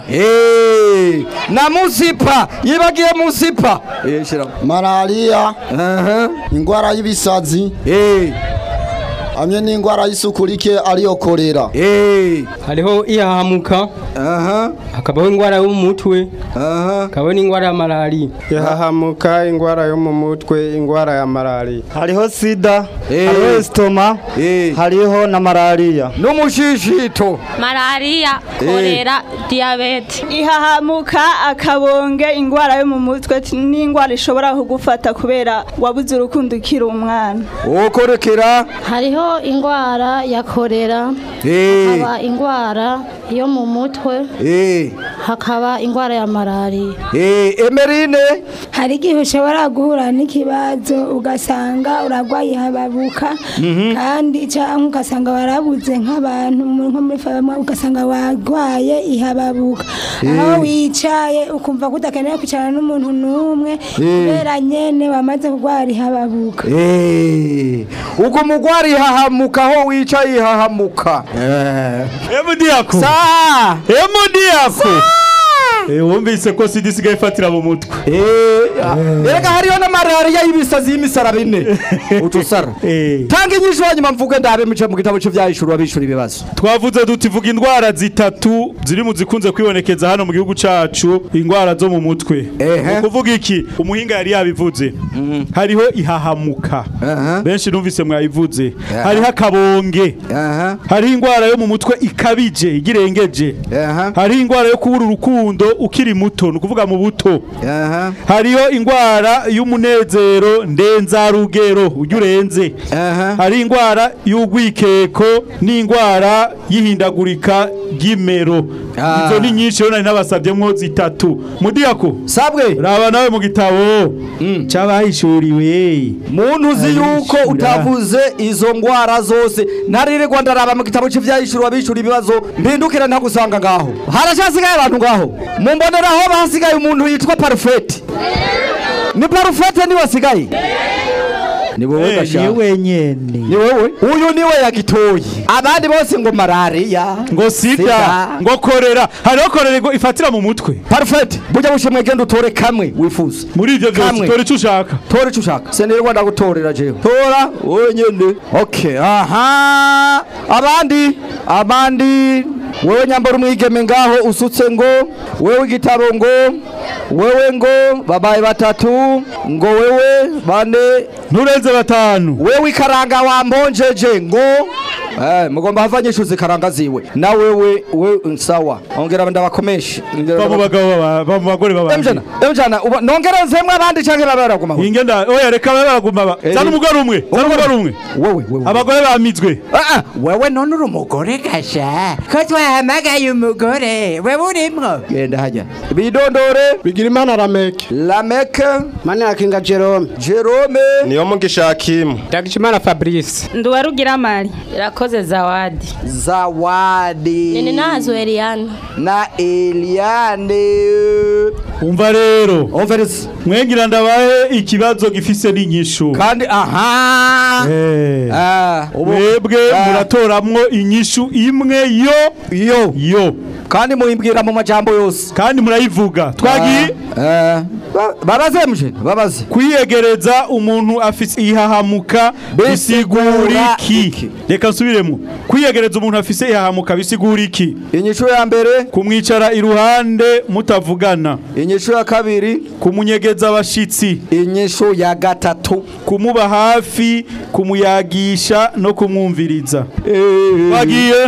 eh na musipa yibagiye musipa eh shira malaria aha ingwara y'ibisazi eh hamwe n'ingwara y'isuku rike ariyo korera eh hariho ihahamuka aha hakabaho ingwara yo mu mutwe aha hakabaho n'ingwara ya malaria ihahamuka ingwara yo mu mutwe ingwara ya malaria hariho sida Eh. hariho estoma eh hariho na malaria n'umushishito Malaria, kolera, diabete. ihahamuka akabonge ingwara yo mu mutwe t- n'ingwara ishobora kugufata kubera wabuze urukundo ukiri umwana ukurikira Hariho ingwara ya korera. eh Hakaba ingwara yo mu mutwe. eh Hakaba ingwara ya malaria. eh emerine hari igihe ushobora guhura n'ikibazo ugasanga uragwaye hababuka kandi cyangwa ugasanga warabuze nk'abantu mu- nko muri fama ugasanga warwaye ihababuka aho wicaye ukumva ko udakeneye kwicarana n'umuntu n'umwe kubera nyene wamaze kurwara ihababuka eh ubwo mugwari hahamuka aho wicaye hahamuka eh Hebu ndiyako sa Hebu ndiyako Eh wumvise ko sida isigaye ifatira mu mutwe eh erega hariho na malaria y'ibisazi y'imisara bine utusara Eh tanga inyishu hanyuma mvuge ndabe mice mu gitabo cy'ivyahishura abishura ibibazo twavuze duti vuga indwara zitatu ziri mu zikunze kwibonekeza hano mu gihugu cacu indwara zo mu mutwe Ehe. Ni kuvuga iki umuhinga yari yabivuze hariho ihahamuka Aha. benshi numvise mwayivuze Aha. hariho akabonge aha hariho indwara yo mu mutwe ikabije igirengeje aha hariho indwara yo kubura urukundo ukiri muto ni ukuvuga mu buto hariho indwara y'umunezero ndenzarugero ujya urenze hari indwara y'ugwikeko n'indwara y'ihindagurika ry'imero izo ni nyinshi rero nari nabasabyemwo zitatu mudiyako sabwe raba nawe mu gitabo c'abahishuriwe muntu uzi yuko utavuze izo ngwara zose ntaririrwa ndaraba mu gitabo cy'ivyahishuriwe abishura ibibazo mpindukira ntagusanga ngaho haracasigaye abantu ngaho mumboneraho bahasigaye umuntu yitwa parufeti ni parufeti niwe asigaye ni wowe Eh, gashaka ni wenyene ni wowe uyu niwe yagitoye abandi bose ngo malariya ngo sida ngo korera hariho korera ngo ifatira mu mutwe parufeti burya bushimwe genda utore kamwe wifuza muri ivyo vyose Kamwe. tora ico ushaka tora icyo ushaka senirwa ndagutorera jewe tora wenyene okay aha abandi abandi wewe nyambara umwigeme ngaho usutse ngo wewe igitabo ngo wewe ngo babaye batatu ngo wewe bane nturenze batanu wewe ikaranga wambonjeje ngo Eh, mugomba havanyishuza ikaranga ziwe na wewe we sawa ongera ndabakomeshe ba mu bagabo baba- ba mu bagore babandi Emjana, emjana, uba- nongerezemwe abandi canke babe baraguma aho? ingenda oya reka babe baraguma ba zana umugore umwe zana umugore umwe Wowe, wowe. abagore bamizwe wewe none uri umugore gasha ko twahamagaye umugore wewe urimwo genda hajya bidondore bigira imana rameke lameke mani yakinga jerome jerome niyo mugisha hakimu ndagijimana fabrice nduwarugira mari irakoze zawadi zawadi nini nazo eliana na eliane umva rero mwengira ndabahe ikibazo gifise n'inyishu kandi aha Eh. mwebwe muratoramwo inyishu imwe yo yo yo kandi muyimbwira mu majambo yose kandi murayivuga twagiye babaze muje babaze kwiyegereza umuntu afise ihahamuka bisigura iki reka nsubiremo kwiyegereza umuntu afise ihahamuka bisigura iki inyishu ya mbere kumwicara iruhande mutavugana inyishu ya kabiri kumunyegeza abashitsi inyishu ya gatatu kumuba hafi kumuyagisha no kumwumviriza bagiye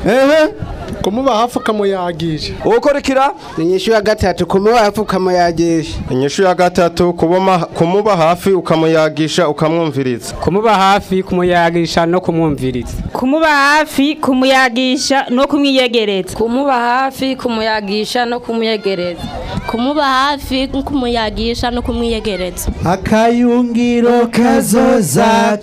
kumuba hafi ukamuyagisha ukurikira inyishu ya gatatu kumuba hafi ukamuyagisha inyishu ya gatatu kuboma kumuba hafi ukamuyagisha ukamwumviriza kumuba hafi kumuyagisha no kumwumviriza kumuba hafi kumuyagisha no kumwiyegereza kumuba hafi kumuyagisha no kumwiyegereza kumuba hafi kumuyagisha no kumwiyegereza akayungiro kazoza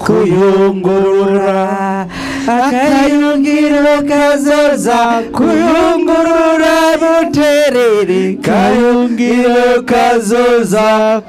kuyungurura akayungiro kazoza kuyungurura buterere kayungiro kazoza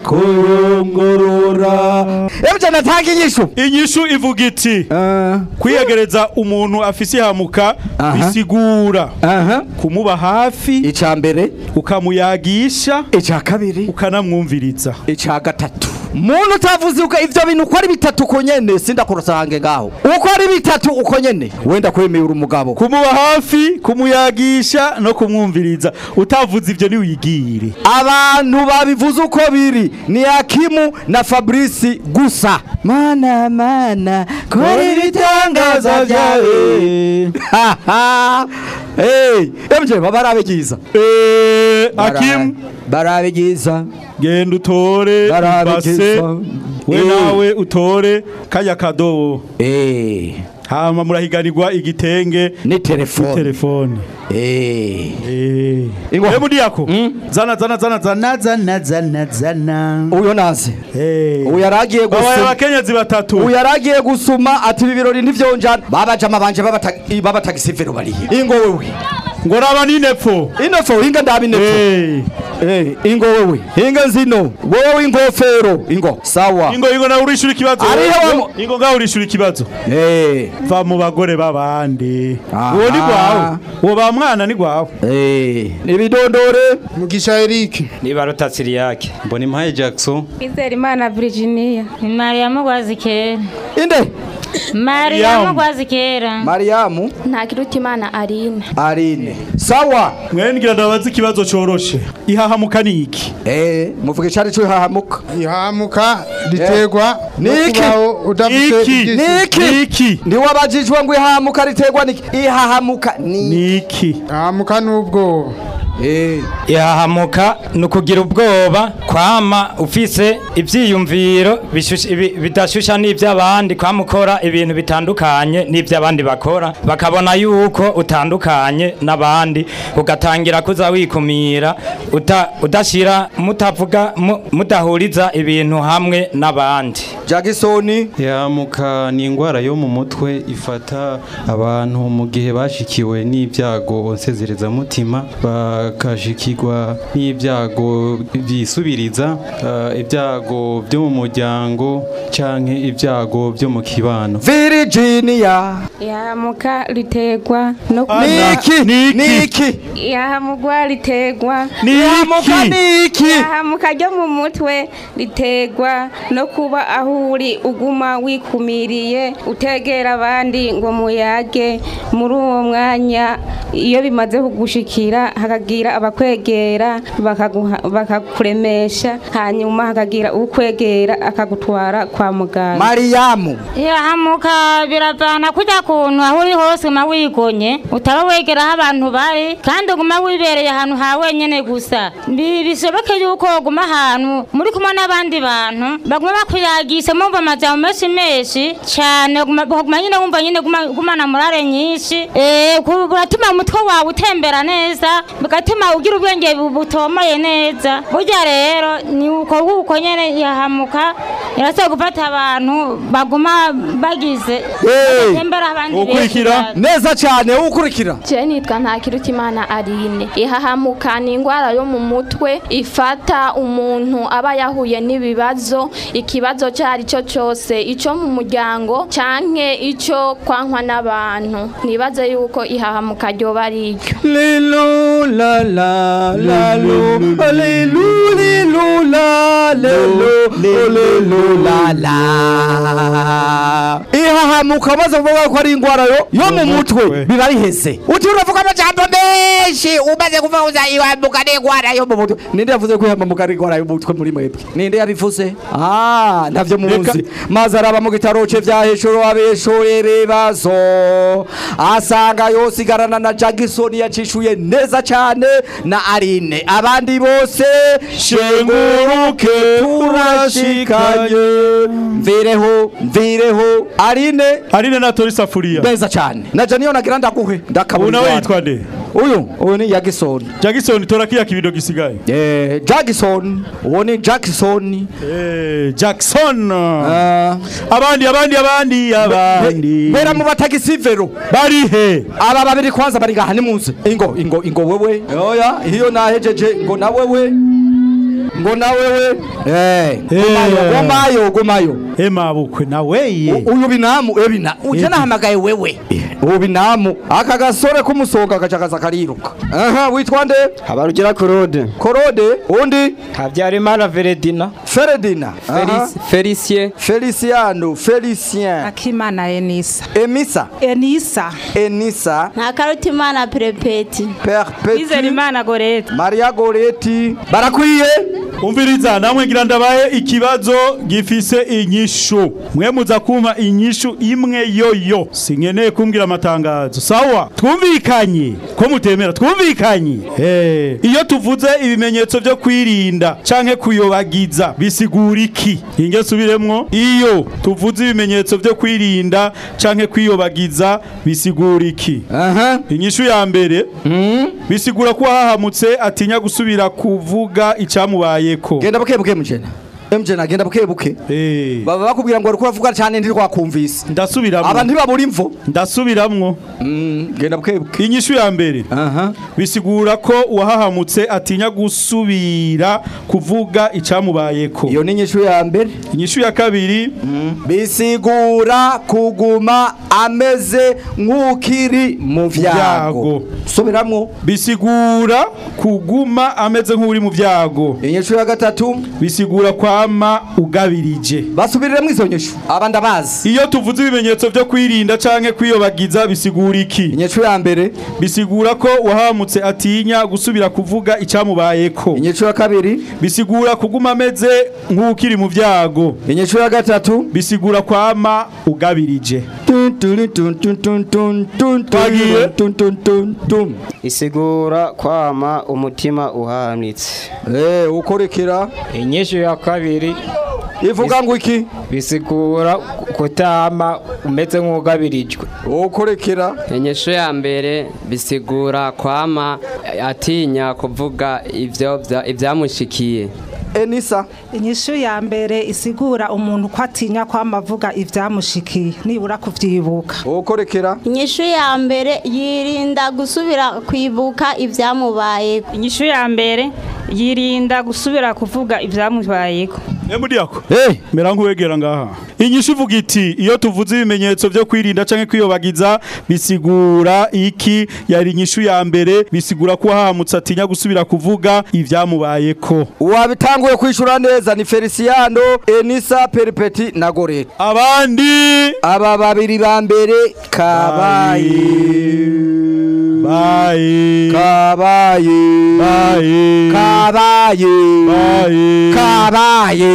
kuyungurura ebyo natanga inyishu inyishu ivuga iti kwiyegereza umuntu afise ihamuka bisigura kumuba hafi icya mbere ukamuyagisha icya kabiri ukanamwumviriza icya gatatu muntu utavuze uko ivyo bintu uko ari bitatu uko nyene sindakurusange ngaho uko ari bitatu uko nyene wenda kwemeye uri umugabo kumuba hafi kumuyagisha no kumwumviriza utavuze ivyo niwigire abantu babivuze uko biri ni Hakimu na Fabrice gusa mana mana kora ibitangaza byawe hey emje babarabigiza eh Hakimu barabigiza genda utore Barabigiza. ibase we Eh. nawe utore kaya kadobo eh hama murahiganirwa igitenge ni telefone telefone eh eh ingwa mudiyako zana zana zana zana zana zana zana uyo naze eh uyu yaragiye babaye gusuma abakenyezi batatu uyu yaragiye gusuma ati ibi birori ntivyonjana babajama banje babata- babatagisivero barihe ingo wewe ngo raba n'inepfo inepfo hinga ndabi inepfo eh ingo wewe hinga zino wowe ingofero ingo sawa ingo ingo nawe urishura ikibazo Ariho wamo- ingo ngaho urishura ikibazo eh va mu bagore babandi Aha. uwo ni gwawe uwo ba mwana ni gwawe eh nibidondore mugisha Eric niba rutatsi yake mbona impaye Jackson Kwizera Imana Virginia ni mariyamu gwazikera inde mariyamu gwazikera mariyamu nta kiruta imana arine arine sawa mwene ngira ndabaza ikibazo coroshe ihahamuka ni iki eh muvuge cyari cyo hahamuka ihamuka riterwa no niki kubaho udafite Iki. ibyishimo. niki ntiwabajijwe ngo ihahamuka riterwa niki ihahamuka ni niki ihamuka n'ubwoba ihahamuka ni ukugira ubwoba kwama ufise ibyiyumviro bishusha- ibi- bidashusha n'iby'abandi kwama ukora ibintu bitandukanye n'iby'abandi bakora bakabona yuko utandukanye n'abandi ugatangira kuza wikumira uta- udashira mutavuga mu- mudahuriza ibintu hamwe n'abandi jagisoni yamuka ni indwara yo mu mutwe ifata abantu mu gihe bashikiwe n'ibyago nsezerezamutima bakashikirwa n'ibyago byisubiriza eh, ibyago byo mu muryango canke ibyago byo mu kibano Virginia yahamuka ritegwa no Niki niki yahamugwa ritegwa Yahamuka niki yahamuka ryo mu mutwe ritegwa no kuba aho uri uguma wikumiriye utegera abandi ngo muyage muri uwo mwanya iyo bimaze kugushikira hakagira abakwegera bakaguha- bakakuremesha hanyuma hakagira ukwegera akagutwara kwa muganga Mariamu yahamuka biravana kujya kuntu aho uri hose uguma wigonye utaba wegera aho abantu bari kandi uguma wibereye ahantu ha wenyene gusa Bi- bishoboke yuko uguma ahantu muri kumwe n'abandi bantu baguma bakuyagisha mumva amajambo menshi menshi cyane uguma ukaguma nyine wumva nyine guma- gumana morale nyinshi eh ku- buratuma umutwe wawe utembera neza bigatuma ugira ubwenge bu- butomoye neza burya rero ni uko uko nyene yahamuka irasaba gufata abantu baguma bagize batembera abandi benshi neza cyane ukurikira Je nitwa Ntakirutimana Aline ihahamuka ni indwara yo mu mutwe ifata umuntu aba yahuye n'ibibazo ikibazo cyo ari cyo cyose icyo mu muryango canke icyo kwankwa n'abantu nibaze yuko ihahamuka ryoba ari iryo Lilu la la la lu lilu lilu la lelu lilu la la ihahamuka maze kuvuga ko ari indwara yo yo mu mutwe biba biheze uti uravuga amajambo menshi umaze kuvuga uza ihahamuka ni indwara yo mu mutwe ninde yavuze ko ihahamuka ari indwara yo mu mutwe muri mwebwe ninde yabivuze ah ntavyo muzi maze araba mu gitaro cye vya hejuru abeshoye ibibazo asanga yosigarana na Jackson yacishuye neza cyane na Aline abandi bose shenguruke turashikanye mvireho mvireho Aline Aline natora isafuriya neza cyane na Janiyo nagira ndaguhe ndakabura ubu nawe indwara. yitwa nde uyu uyu ni Jackson Jackson tora kiya kibido gisigaye eh Jackson uwo ni Jackson eh Jackson abandi abandi abandi abandi bera mu batagisi vero bari he aba babiri kwanza bari ngaha nimuze ingo ingo ingo wewe oya iyo nahejeje ngo na wewe ngo na wewe eh gumayo gumayo gumayo ema bukwe na weye uyu binamu ebina uje nahamagaye wewe ubu binamu aka gasore k'umusonga gacakaza kariruka aha witwa nde habarugira korode korode undi habyarimana veredina feredina Felici- felicien feliciano felicien akimana enisa emisa enisa enisa ntakarutimana perepeti perpetu Izerimana gorete maria goreti barakwiye umviriza namwe ngira ndabaye ikibazo gifise inyishu mwe muza kumpa inyishu imwe yoyo sinkeneye kumbwira amatangazo sawa twumvikanye ko mutemera twumvikanye eh iyo tuvuze ibimenyetso byo kwirinda canke kuyobagiza bisigura iki inge subiremwo iyo tuvuze ibimenyetso byo kwirinda canke kwiyobagiza bisigura iki aha inyishu ya mbere bisigura ko hahamutse atinya gusubira kuvuga icyamubayeko genda buke buke mujena emjena genda buke buke baba bakubwira ngo uriko uravuga cyane ntirwakumvise ndasubiramwo aba ntibabura imvo ndasubiramwo genda buke buke inyishu ya mbere bisigura ko uwahahamutse atinya gusubira kuvuga icyamubayeko iyo ni inyishu ya mbere inyishu ya kabiri bisigura kuguma ameze nk'ukiri mu vyago subiramwo bisigura kuguma ameze nk'uri mu vyago inyishu ya gatatu bisigura kwama ugabirije basubiriremo izo nyishu aba ndabazi iyo tuvuze ibimenyetso byo kwirinda canke kwiyobagiza bisigura iki inyishu ya mbere bisigura ko wahamutse atinya gusubira kuvuga icyamubayeko inyishu ya kabiri bisigura kuguma ameze nk'ukiri mu vyago inyishu ya gatatu bisigura kwama ugabirije isigura kwama umutima uhanitse eh ukorekera inyishu ya kabiri ivuga ngo iki bisigura kutama umeze nk'ugabirijwe ukorekera inyishu ya mbere bisigura kwama atinya kuvuga ivyo vya- ivyamushikiye enisa inyishu ya mbere isigura umuntu ko atinya kwamavuga ivyamushikiye nibura kuvyibuka ukorekera inyishu ya mbere yirinda gusubira kwibuka ibyamubaye inyishu ya mbere yirinda gusubira kuvuga ibyamubayeko Emudiyako. Eh, mera nk'uwegera ngaha. Inyishu ivuga iti iyo tuvuze ibimenyetso byo kwirinda canke kwiyobagiza bisigura iki yari inyishu ya mbere bisigura ko hahamutse atinya gusubira kuvuga ivyamubayeko. Uwabitanguye kwishura neza ni Feliciano, Enisa, Peripeti na Gorete. Abandi aba babiri ba mbere kabaye baye kabaye baye kabaye baye kabaye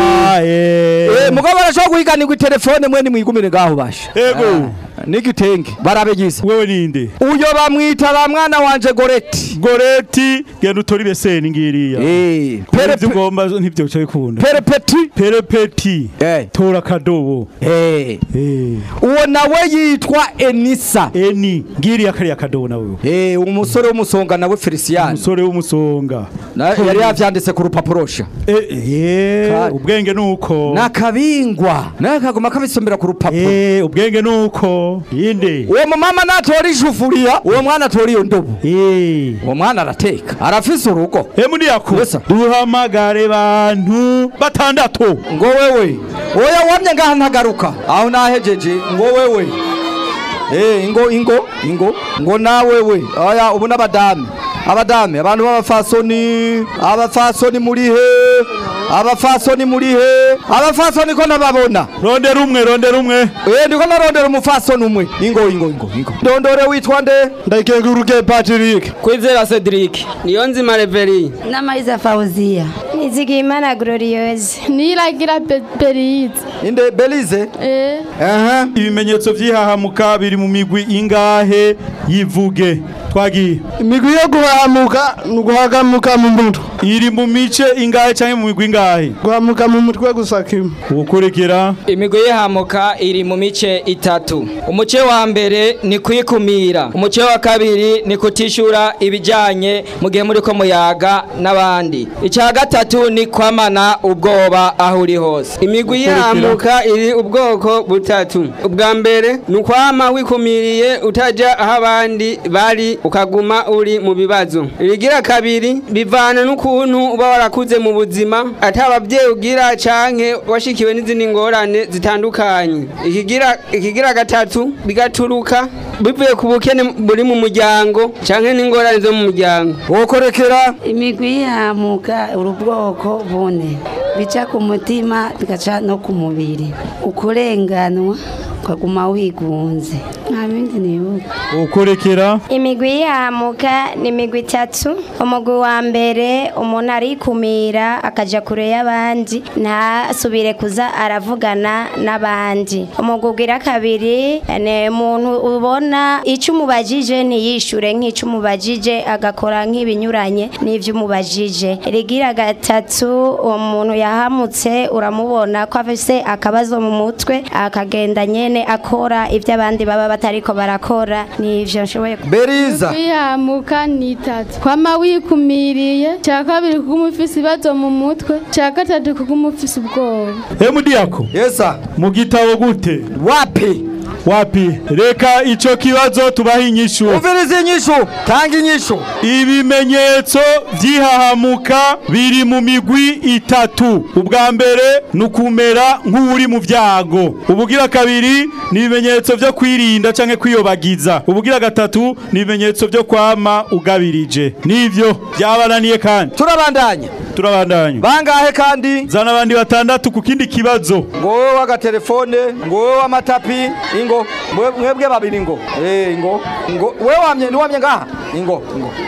baye eh mugabo arashobora guhiganirwa telefone mwe nimwigumire ngaho basha ego n'igitenge barabegiza wewe ninde uyo bamwita ba mwana wanje Goreti Goreti genda utori beseni ngiriya eh Pere ugomba ntibyo cyo bikunda Perepeti Perepeti eh tora kadobo eh eh uwo nawe yitwa Enisa Eni ngiriya kariya kadobo nawe eh umusore w'umusonga nawe Feliciano umusore w'umusonga Na- yari yavyanditse ku rupapuro sha eh eh ubwenge nuko nakabingwa naye kagoma kabisomera ku rupapuro eh ubwenge nuko yinde uwo mumama natora ishufuriya uwo mwana atora iyo ndobo uwo mwana arateka arafise urugo emudi yako duhamagare bantu batandatu ngo wewe oya wamye ngaha ntagaruka aho nahejeje ngo wewe eh ingo ingo ingo ngo nawewe oya ubu n'abadame abadame abantu b'abafasoni abafasoni muri he abafasoni muri he abafasoni ko nababona rondera umwe rondera umwe eh ndiko narondera umufasoni umwe ingo ingo ingo ingo ndondore witwa nde ndayikenguruke Patrick kwizera Cedric niyo nzima Reveri n'amayiza Fauziya Nizigimana Glorieuse niragira Belize inde Belize eh aha ibimenyetso vy'ihahamuka biri mu migwi ingahe yivuge twagiye imigwi yo guhamuka ni uguhagamuka mu mutwe iri mu mice ingahe canke mu migwi ingahe guhamuka mu mutwe gusa kimwe ukurikira imigwi y'ihamuka iri mu mice itatu umuce wa mbere ni kwikumira umuce wa kabiri ni kutishura ibijyanye mu gihe muri ko muyaga n'abandi icya gatatu ni kwamana ubwoba aho uri hose imigwi y'ihamuka iri ubwoko butatu ubwa mbere ni ukwama wikumiriye utajya aho abandi bari ukaguma uri mu bibazo irigira kabiri bivana n'ukuntu uba warakuze mu buzima atababyeyi ugira canke washikiwe n'izindi ngorane zitandukanye ikigira ikigira gatatu bigaturuka bivuye ku bukene buri mu muryango canke n'ingorane zo mu muryango wokorekera imigwi yihamuka uri ubwoko bune bica ku mutima bigaca no ku mubiri ukurenganwa ukaguma wigunze nta bindi nibuka ukorekera imigwi yihamuka ni imigwi itatu umugwi wa mbere umuntu arikumira akaja kure y'abandi ntasubire kuza aravugana n'abandi umugwi ugira kabiri ni umuntu ubona icyo umubajije ntiyishure nk'icyo umubajije agakora nk'ibinyuranye n'ivyo umubajije rigira gatatu umuntu yahamutse uramubona ko afise akabazo mu mutwe akagenda nyene akora ivyo abandi baba batariko barakora nivyo nshoboye Beriza kwihamuka ni itatu kwama wikumiriye cya kabiri kuguma ufise ibibazo mu mutwe cya gatatu kuguma ufise ubwoba emudi yako yesa mu gitabo gute wapi wapi reka ico kibazo tubaha inyishu umviriza inyishu tanga inyishu ibimenyetso vy'ihahamuka biri mu migwi itatu ubwa mbere ni ukumera nk'uri mu vyago ubugira kabiri ni ibimenyetso vyo kwirinda canke kwiyobagiza ubugira gatatu ni ibimenyetso vyo kwama ugabirije nivyo vyabananiye kandi turabandanya turabandanya bangahe kandi zana abandi batandatu ku kindi kibazo ngo wowe w'agatelefone ngo wowe w'amatapi ingo mwe- mwebwe babiri ngo eh ingo ngo wewe wamye ni wamye ngaha ingo ingo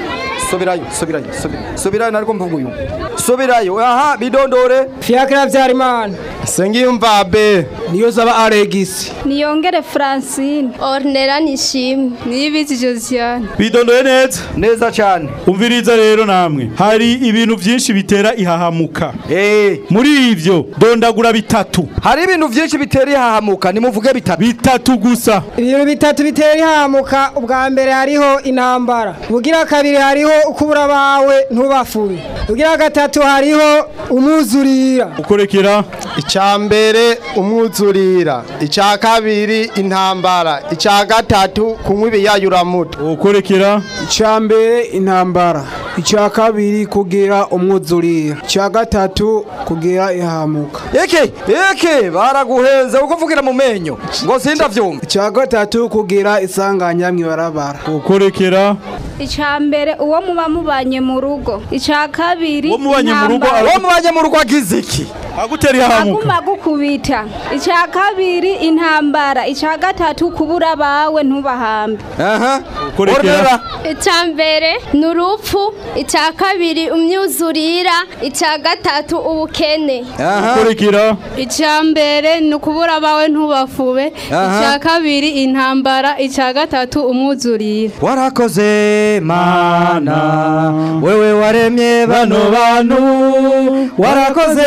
subirayo subirayo subirayo subirayo nariko mvuga uyu subirayo aha bidondore fiacre habyarimana sengiyumva be niyo zaba aregisi niyongere francine ornera nishimwe niyibizi josiane bidondoye neza neza cyane umviriza rero namwe hari ibintu byinshi bitera ihahamuka muri ivyo dondagura bitatu hari ibintu byinshi bitera ihahamuka nimuvuge bitatu bitatu gusa ibintu bitatu bitera ihamuka ubwa mbere hariho intambara ubugira kabiri hariho ukubura bawe ntubafure ubugira gatatu hariho umwuzurira ukorekera icya mbere umwuzurira icya kabiri intambara icya gatatu kunywa ibiyayuramutwe ukorekera icya mbere intambara icya kabiri kugira umwuzurira icya gatatu kugira ihamuka eke eke baraguhenze uko uvugira mu menyo ngo sindavyumva icya gatatu kugira isanganya mw'ibarabara ukorekera icya mbere uwo muba mubanye mu rugo icya kabiri Uwo mubanye mu rugo intambara. uwo mubanye mu rugo agize iki agutera ihahamuka aguma gukubita icya kabiri intambara icya gatatu kubura bawe ntubahambe aha ukorekera icya mbere ni urupfu icya kabiri umyuzurira icya gatatu ubukene ukorekera icya mbere ni ukubura abawe ntubafube Aha. icya kabiri intambara icya gatatu umwuzurira warakoze mana wewe waremye bano bantu warakoze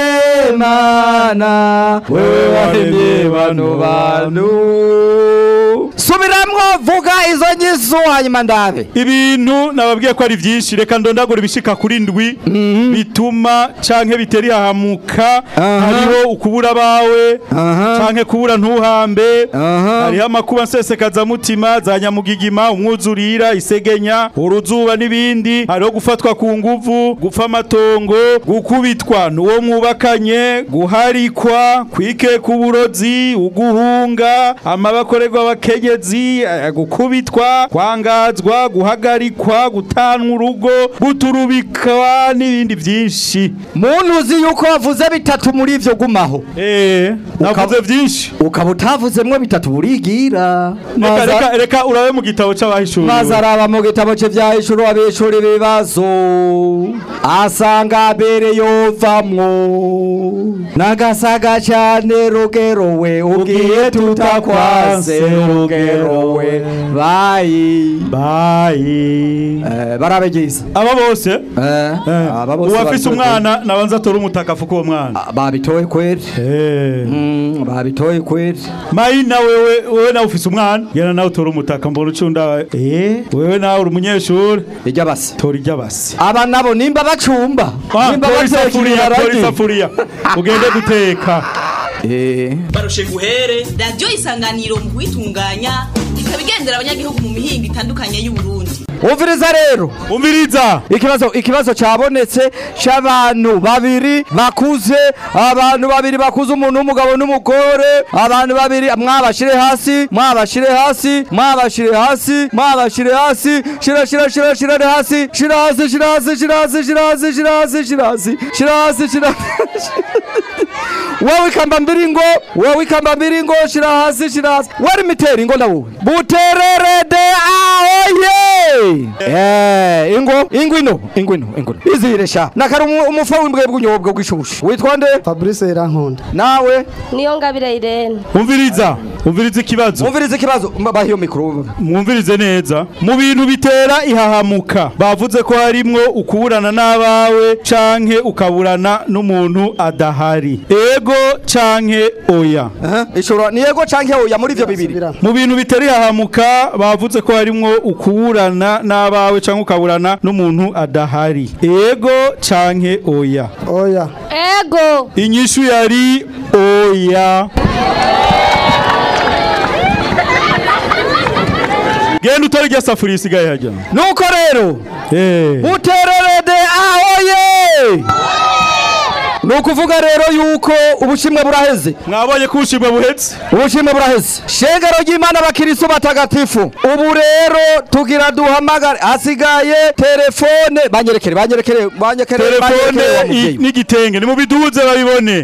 mana wewe waremye bano bantu subiramwo vuga izo nyizo hanyuma ndabe ibintu nababwiye ko ari byinshi reka ndondagura ibishika kuri ndwi bituma canke bitera ihahamuka hariho ukubura bawe canke kubura ntuhambe hariho amakuba nsesekazamutima za nyamugigima umwuzurira isegenya uruzuba n'ibindi hariho gufatwa ku nguvu gupfa amatongo gukubitwa n'uwo mwubakanye guharikwa kwikeka uburozi uguhunga amabakorerwa abakenyezi eh, gukubitwa kwangazwa guhagarikwa gutanwa urugo guturubikwa n'ibindi byinshi muntu uzi yuko wavuze bitatu muri ivyo gumaho eh navuze byinshi ukaba utavuzemwo bitatu burigira reka reka reka urabe mu gitabo c'abahishuriwe maze araba mu gitabo cye vyahishura abishura ibibazo asanga mbere yovamwo nagasaga cyane rugero we ugiye tutakwanse rugero we bayi bayi eh, barabegiza aba bose eh, aba bose uwafise babitoye umwana nabanza atora umutaka afuka uwo mwana babitoye kweli mm, babitoye kweli mayina wewe wewe nawe ufise umwana gena nawe utora umutaka mbona ucunda eh wewe nawe uri umunyeshuri irya basi tora irya basi aba nabo nimba bacumba nimba tora bateka isafuriya tora ibiharage isafuriya ugende guteka eh barushe guhere radiyo isanganiro mu kuyitunganya ikaba igendera abanyagihugu mu mihinga itandukanye y'uburundi umviriza rero umviriza ikibazo ikibazo cyabonetse cy'abantu babiri bakuze abantu babiri bakuze umuntu w'umugabo n'umugore abantu babiri mwabashire hasi mwabashire hasi mwabashire hasi mwabashire hasi shira shira shira shira hasi shira hasi shira hasi shira hasi shira hasi shira hasi shira hasi shira hasi shira wewe ikamba mbiringo wewe ikamba mbiringo shira hasi shira hasi wari miteri ngo ndawo butererede ahoye eh ingo ingwino ingwino ingwino iziresha nakari umu- umufa w'imbwe bw'unyobwa bw'ishushu witwa nde Fabrice Irankunda nawe niyo ngabire Irene umviriza umviriza ikibazo umviriza ikibazo mbaho iyo mikro mwumvirize neza mu bintu bitera ihahamuka bavuze ko harimwo ukuburana n'abawe canke ukaburana n'umuntu adahari ego canke oya ishobora ni yego canke oya muri ivyo bibiri mu bintu bitera ihahamuka bavuze ko harimwo ukuburana n'abawe canke ukaburana n'umuntu adahari ego canke oya oya ego inyishu yari oya genda utore irya safuriya isigaye hajya nuko rero Eh. butererede ahoye ni ukuvuga rero yuko ubushimwe buraheze mwabonye ko ubushimwe buhetse ubushimwe buraheze shengero ry'imana abakirisu batagatifu ubu rero tugira duhamagare hasigaye telefone banyerekere banyerekere banyerekere telefone banyerekere wa i- muvyeyi. n'igitenge nimubiduze babibone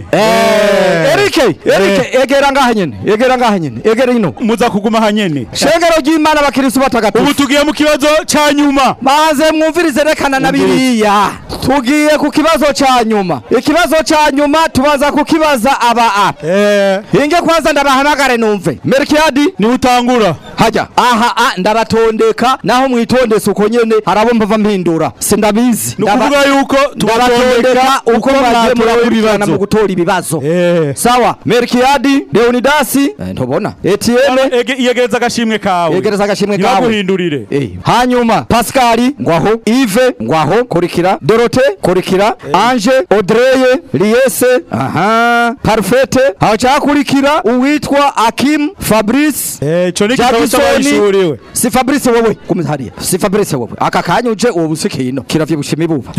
Erike Erike egera ngaha nyene egera ngaha nyene egera ino muza kuguma hanyene shengero ry'imana abakirisu batagatifu ubu tugiye mu kibazo ca nyuma maze mwumvirize rekana na biriya tugiye ku kibazo ca nyuma ikibazo ca nyuma tubaza kukibaza aba a hinge kwanza ndabahamagare numve merkiadi ni utangura hajya aha a ndabatondeka naho mwitondese uko nyene harabo mpava mpindura sindabizi ni ukuvuga yuko ndabatondeka uko mwagiye mwatoye murakurikirana ibibazo. mu gutora ibibazo sawa merkiadi leonidasi eh, ntubona etienne yegereza agashimwe kawe yegereza agashimwe kawe ntibaguhindurire Eh, hanyuma pascali ngwaho ive ngwaho kurikira dorote kurikira ange odreye liese aha parfete hacakurikira uwitwa akim fabrice ico ni igitabo c'abanyeshuri si fabrice wowe gumiza hariya si fabrice wowe aka kanya uje uwo busikiye ino kiravye bushima ibuba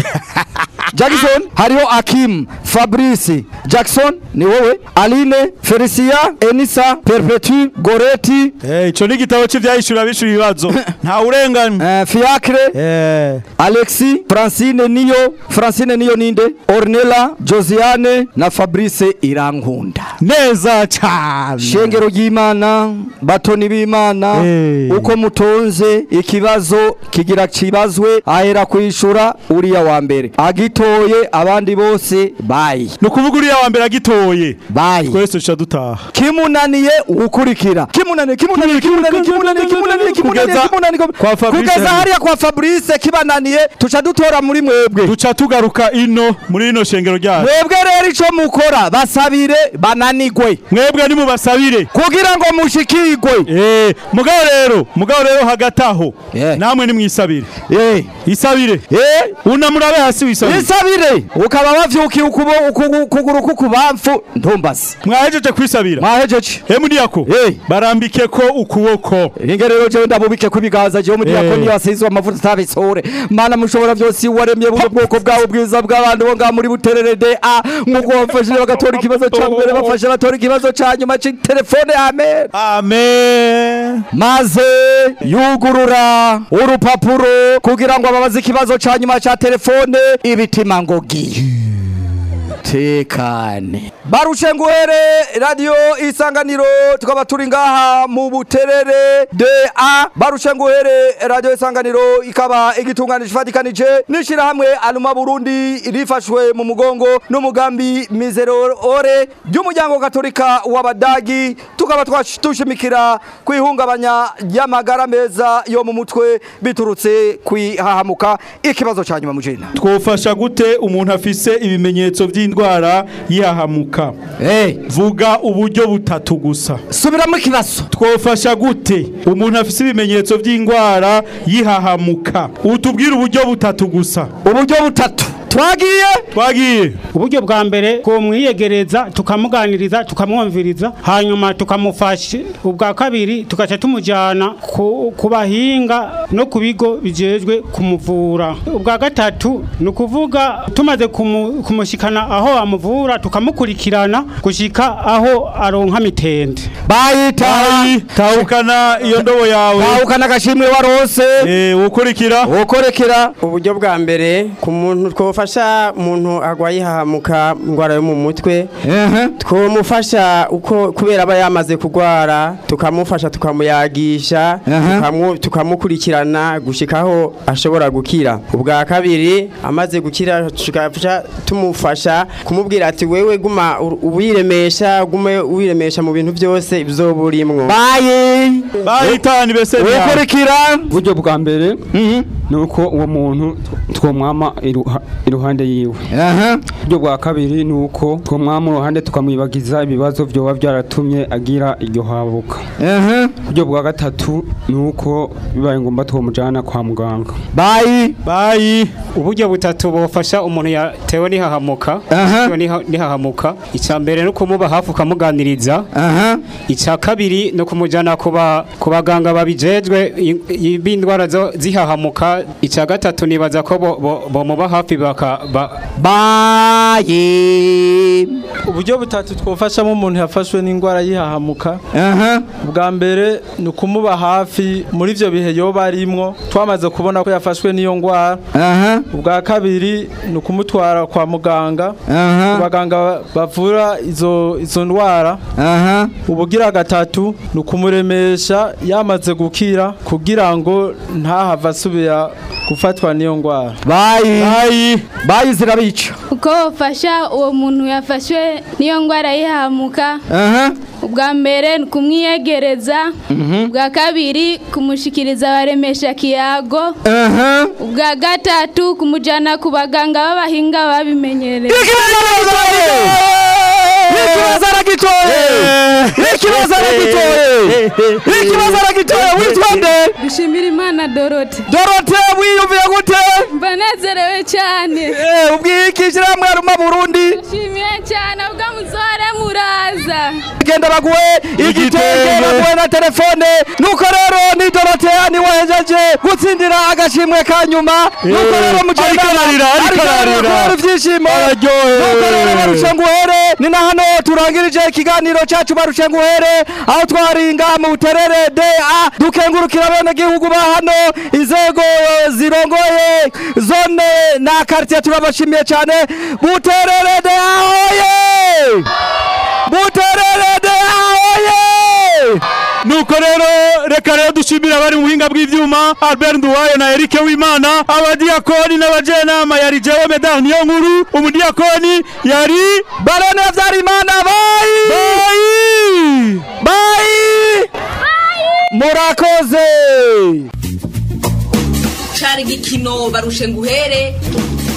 jackson hariho akim fabrice jackson ni wowe aline felicia enisa perpetu goreti ico ni igitabo c'ivyahishura bishura ibibazo nta urengana fiacre alexi francine niyo francine niyo ninde ornella josiane na fabrice irankunda neza cyane shengero ry'imana batoni b'imana uko mutonze ikibazo kigira kibazwe ahera kwishura uriya wa mbere agitoye abandi bose bayi ni ukuvuga uriya wa mbere agitoye bayi twese tuca dutaha kimunaniye ukurikira kimunaniye kimunaniye kimunaniye kimunaniye kimunaniye kimunaniye kimunaniye kwa Fabrice kugeza hariya kwa Fabrice kibananiye tuca dutora muri mwebwe duca tugaruka ino muri ino shengero ryacu mwebwe rero ico mukora basabire bananigwe mwebwe nimubasabire kugira ngo mushikirwe eh mugabo rero mugabo rero hagati aho namwe nimwisabire eh isabire eh unamurabe hasi wisabire isabire ukaba wavyukiye ukubo ukuguru kukubamfu ntumbasi mwahejeje kwisabira mwahejeje emudiyako barambike ko ukuboko inge rero jewe ndabubike ko ibiganza jewe mudiyako niyo asizwe amavuta atabisore mana mushobora byose waremye buno bwoko bwawe bwiza bw'abantu bo ngaha muri buterere de a nk'uko bafashije bagatora ikibazo ca mbere bafashe batora ikibazo ca nyuma c'itelefone amen amen maze yugurura urupapuro kugira ngo ababaze ikibazo ca nyuma ca telefone ibitima ngogi tekane barushe nguhere radio isanganiro tukaba turi ngaha mu buterere de a barushe nguhere radio isanganiro ikaba igitunganije ifatikanije n'ishirahamwe aluma burundi rifashwe mu mugongo n'umugambi mizero ore ry'umuryango katolika w'abadagi tukaba twashimikira kwihungabanya ry'amagara meza yo mu mutwe biturutse kwihahamuka ikibazo ca nyuma mujena twofasha gute umuntu afise ibimenyetso vy'indwara yihahamuka vuga uburyo butatu gusa subiramo ikibazo twofasha gute umuntu afise ibimenyetso vy'indwara yihahamuka utubwire uburyo butatu gusa uburyo butatu twagiye twagiye uburyo bwa mbere kumwiyegereza tukamuganiriza tukamwumviriza hanyuma tukamufasha ubwa kabiri tugaca tumujyana ku, ku bahinga no ku bigo bijejwe kumuvura ubwa gatatu ni ukuvuga tumaze kumu, kumushikana aho amuvura tukamukurikirana gushika aho aronka mitende bayita tahukana iyo ndobo yawe tahukana agashimwe warose eh ukurikira ukurikira uburyo bwa mbere ku muntu twofasha umuntu agwaye ihahamuka indwara yo mu mutwe twomufasha uko kubera aba yamaze kurwara tukamufasha tukamuyagisha tukamu- tukamukurikirana gushikaho ashobora gukira ubwa kabiri amaze gukira tugaca tumufasha kumubwira ati wewe guma u- uwiremesha gume uwiremesha mu bintu byose ibyoba urimwo bayi bayitani bese ukurikira uburyo bwa mbere ni uko uwo muntu twomwama iruha- iruhande yiwe uburyo bwa kabiri ni uko twomwama uruhande tukamwibagiza ibibazo byoba byaratumye agira iryo habuka uburyo bwa gatatu ni uko bibaye ngombwa twomujyana kwa muganga bayi bayi uburyo butatu bufasha umuntu yatewe n'ihahamuka yatewe n'iha- n'ihahamuka icya mbere ni ukumuba hafi ukamuganiriza icya kabiri ni ukumujyana ku ba- ku baganga babijejwe i- i- b'indwara zo- zihahamuka icya gatatu nibaza ko bo- bo- bomuba hafi baka ba- bayi uburyo butatu twofashamo umuntu yafashwe n'indwara yihahamuka bwa mbere ni ukumuba hafi muri ibyo bihe yoba arimwo twamaze kubona ko yafashwe n'iyo ndwara ubwa kabiri ni ukumutwara kwa muganga ku baganga bavura izo izo ndwara ubugira gatatu ni ukumuremesha yamaze gukira kugira ngo ntahave asubira gufatwa n'iyo ndwara bayi bayi bayi zirabica uko bafasha uwo muntu yafashwe n'iyo ndwara yihamuka ubwa mbere ni kumwiyegereza ubwa kabiri kumushikiriza abaremesha kiyago ubwa gatatu kumujyana ku baganga b'abahinga babimenyereye ikibazo aragitoye ikibazo aragitoye ikibazo aragitoye witwa nde dushimira imana dorote dorote wiyumviye gute mbanezerewe cyane ubwikishira mwaruma burundi nshimiye cyane ubwo muzore muraza genda baguhe igitenge baguhe na telefone nuko rero ni dorotea ni wahejeje gutsindira agashimwe ka nyuma nuko rero mugenda ariko ararira, ariko ararira. kubera ibyishimo Araryohewe. nuko rero barushe nguhere ni na hano turangirije ikiganiro cyacu barushe nguhere aho twaringa mu buterere da dukengurukira abenegihugu ba hano inzego zirongoye zone na quartier turabashimiye cyane buterere da ahoye buterere da ahoye nuko rero reka rero dushimira abari mu buhinga bw'ivyuma Albert Nduwayo na Eric Wimana abadiyakoni n'abajenama yari jewe Medard niyo nkuru umudiyakoni yari Barone Vyarimana bayi bayi bayi murakoze cari igikino barushe nguhere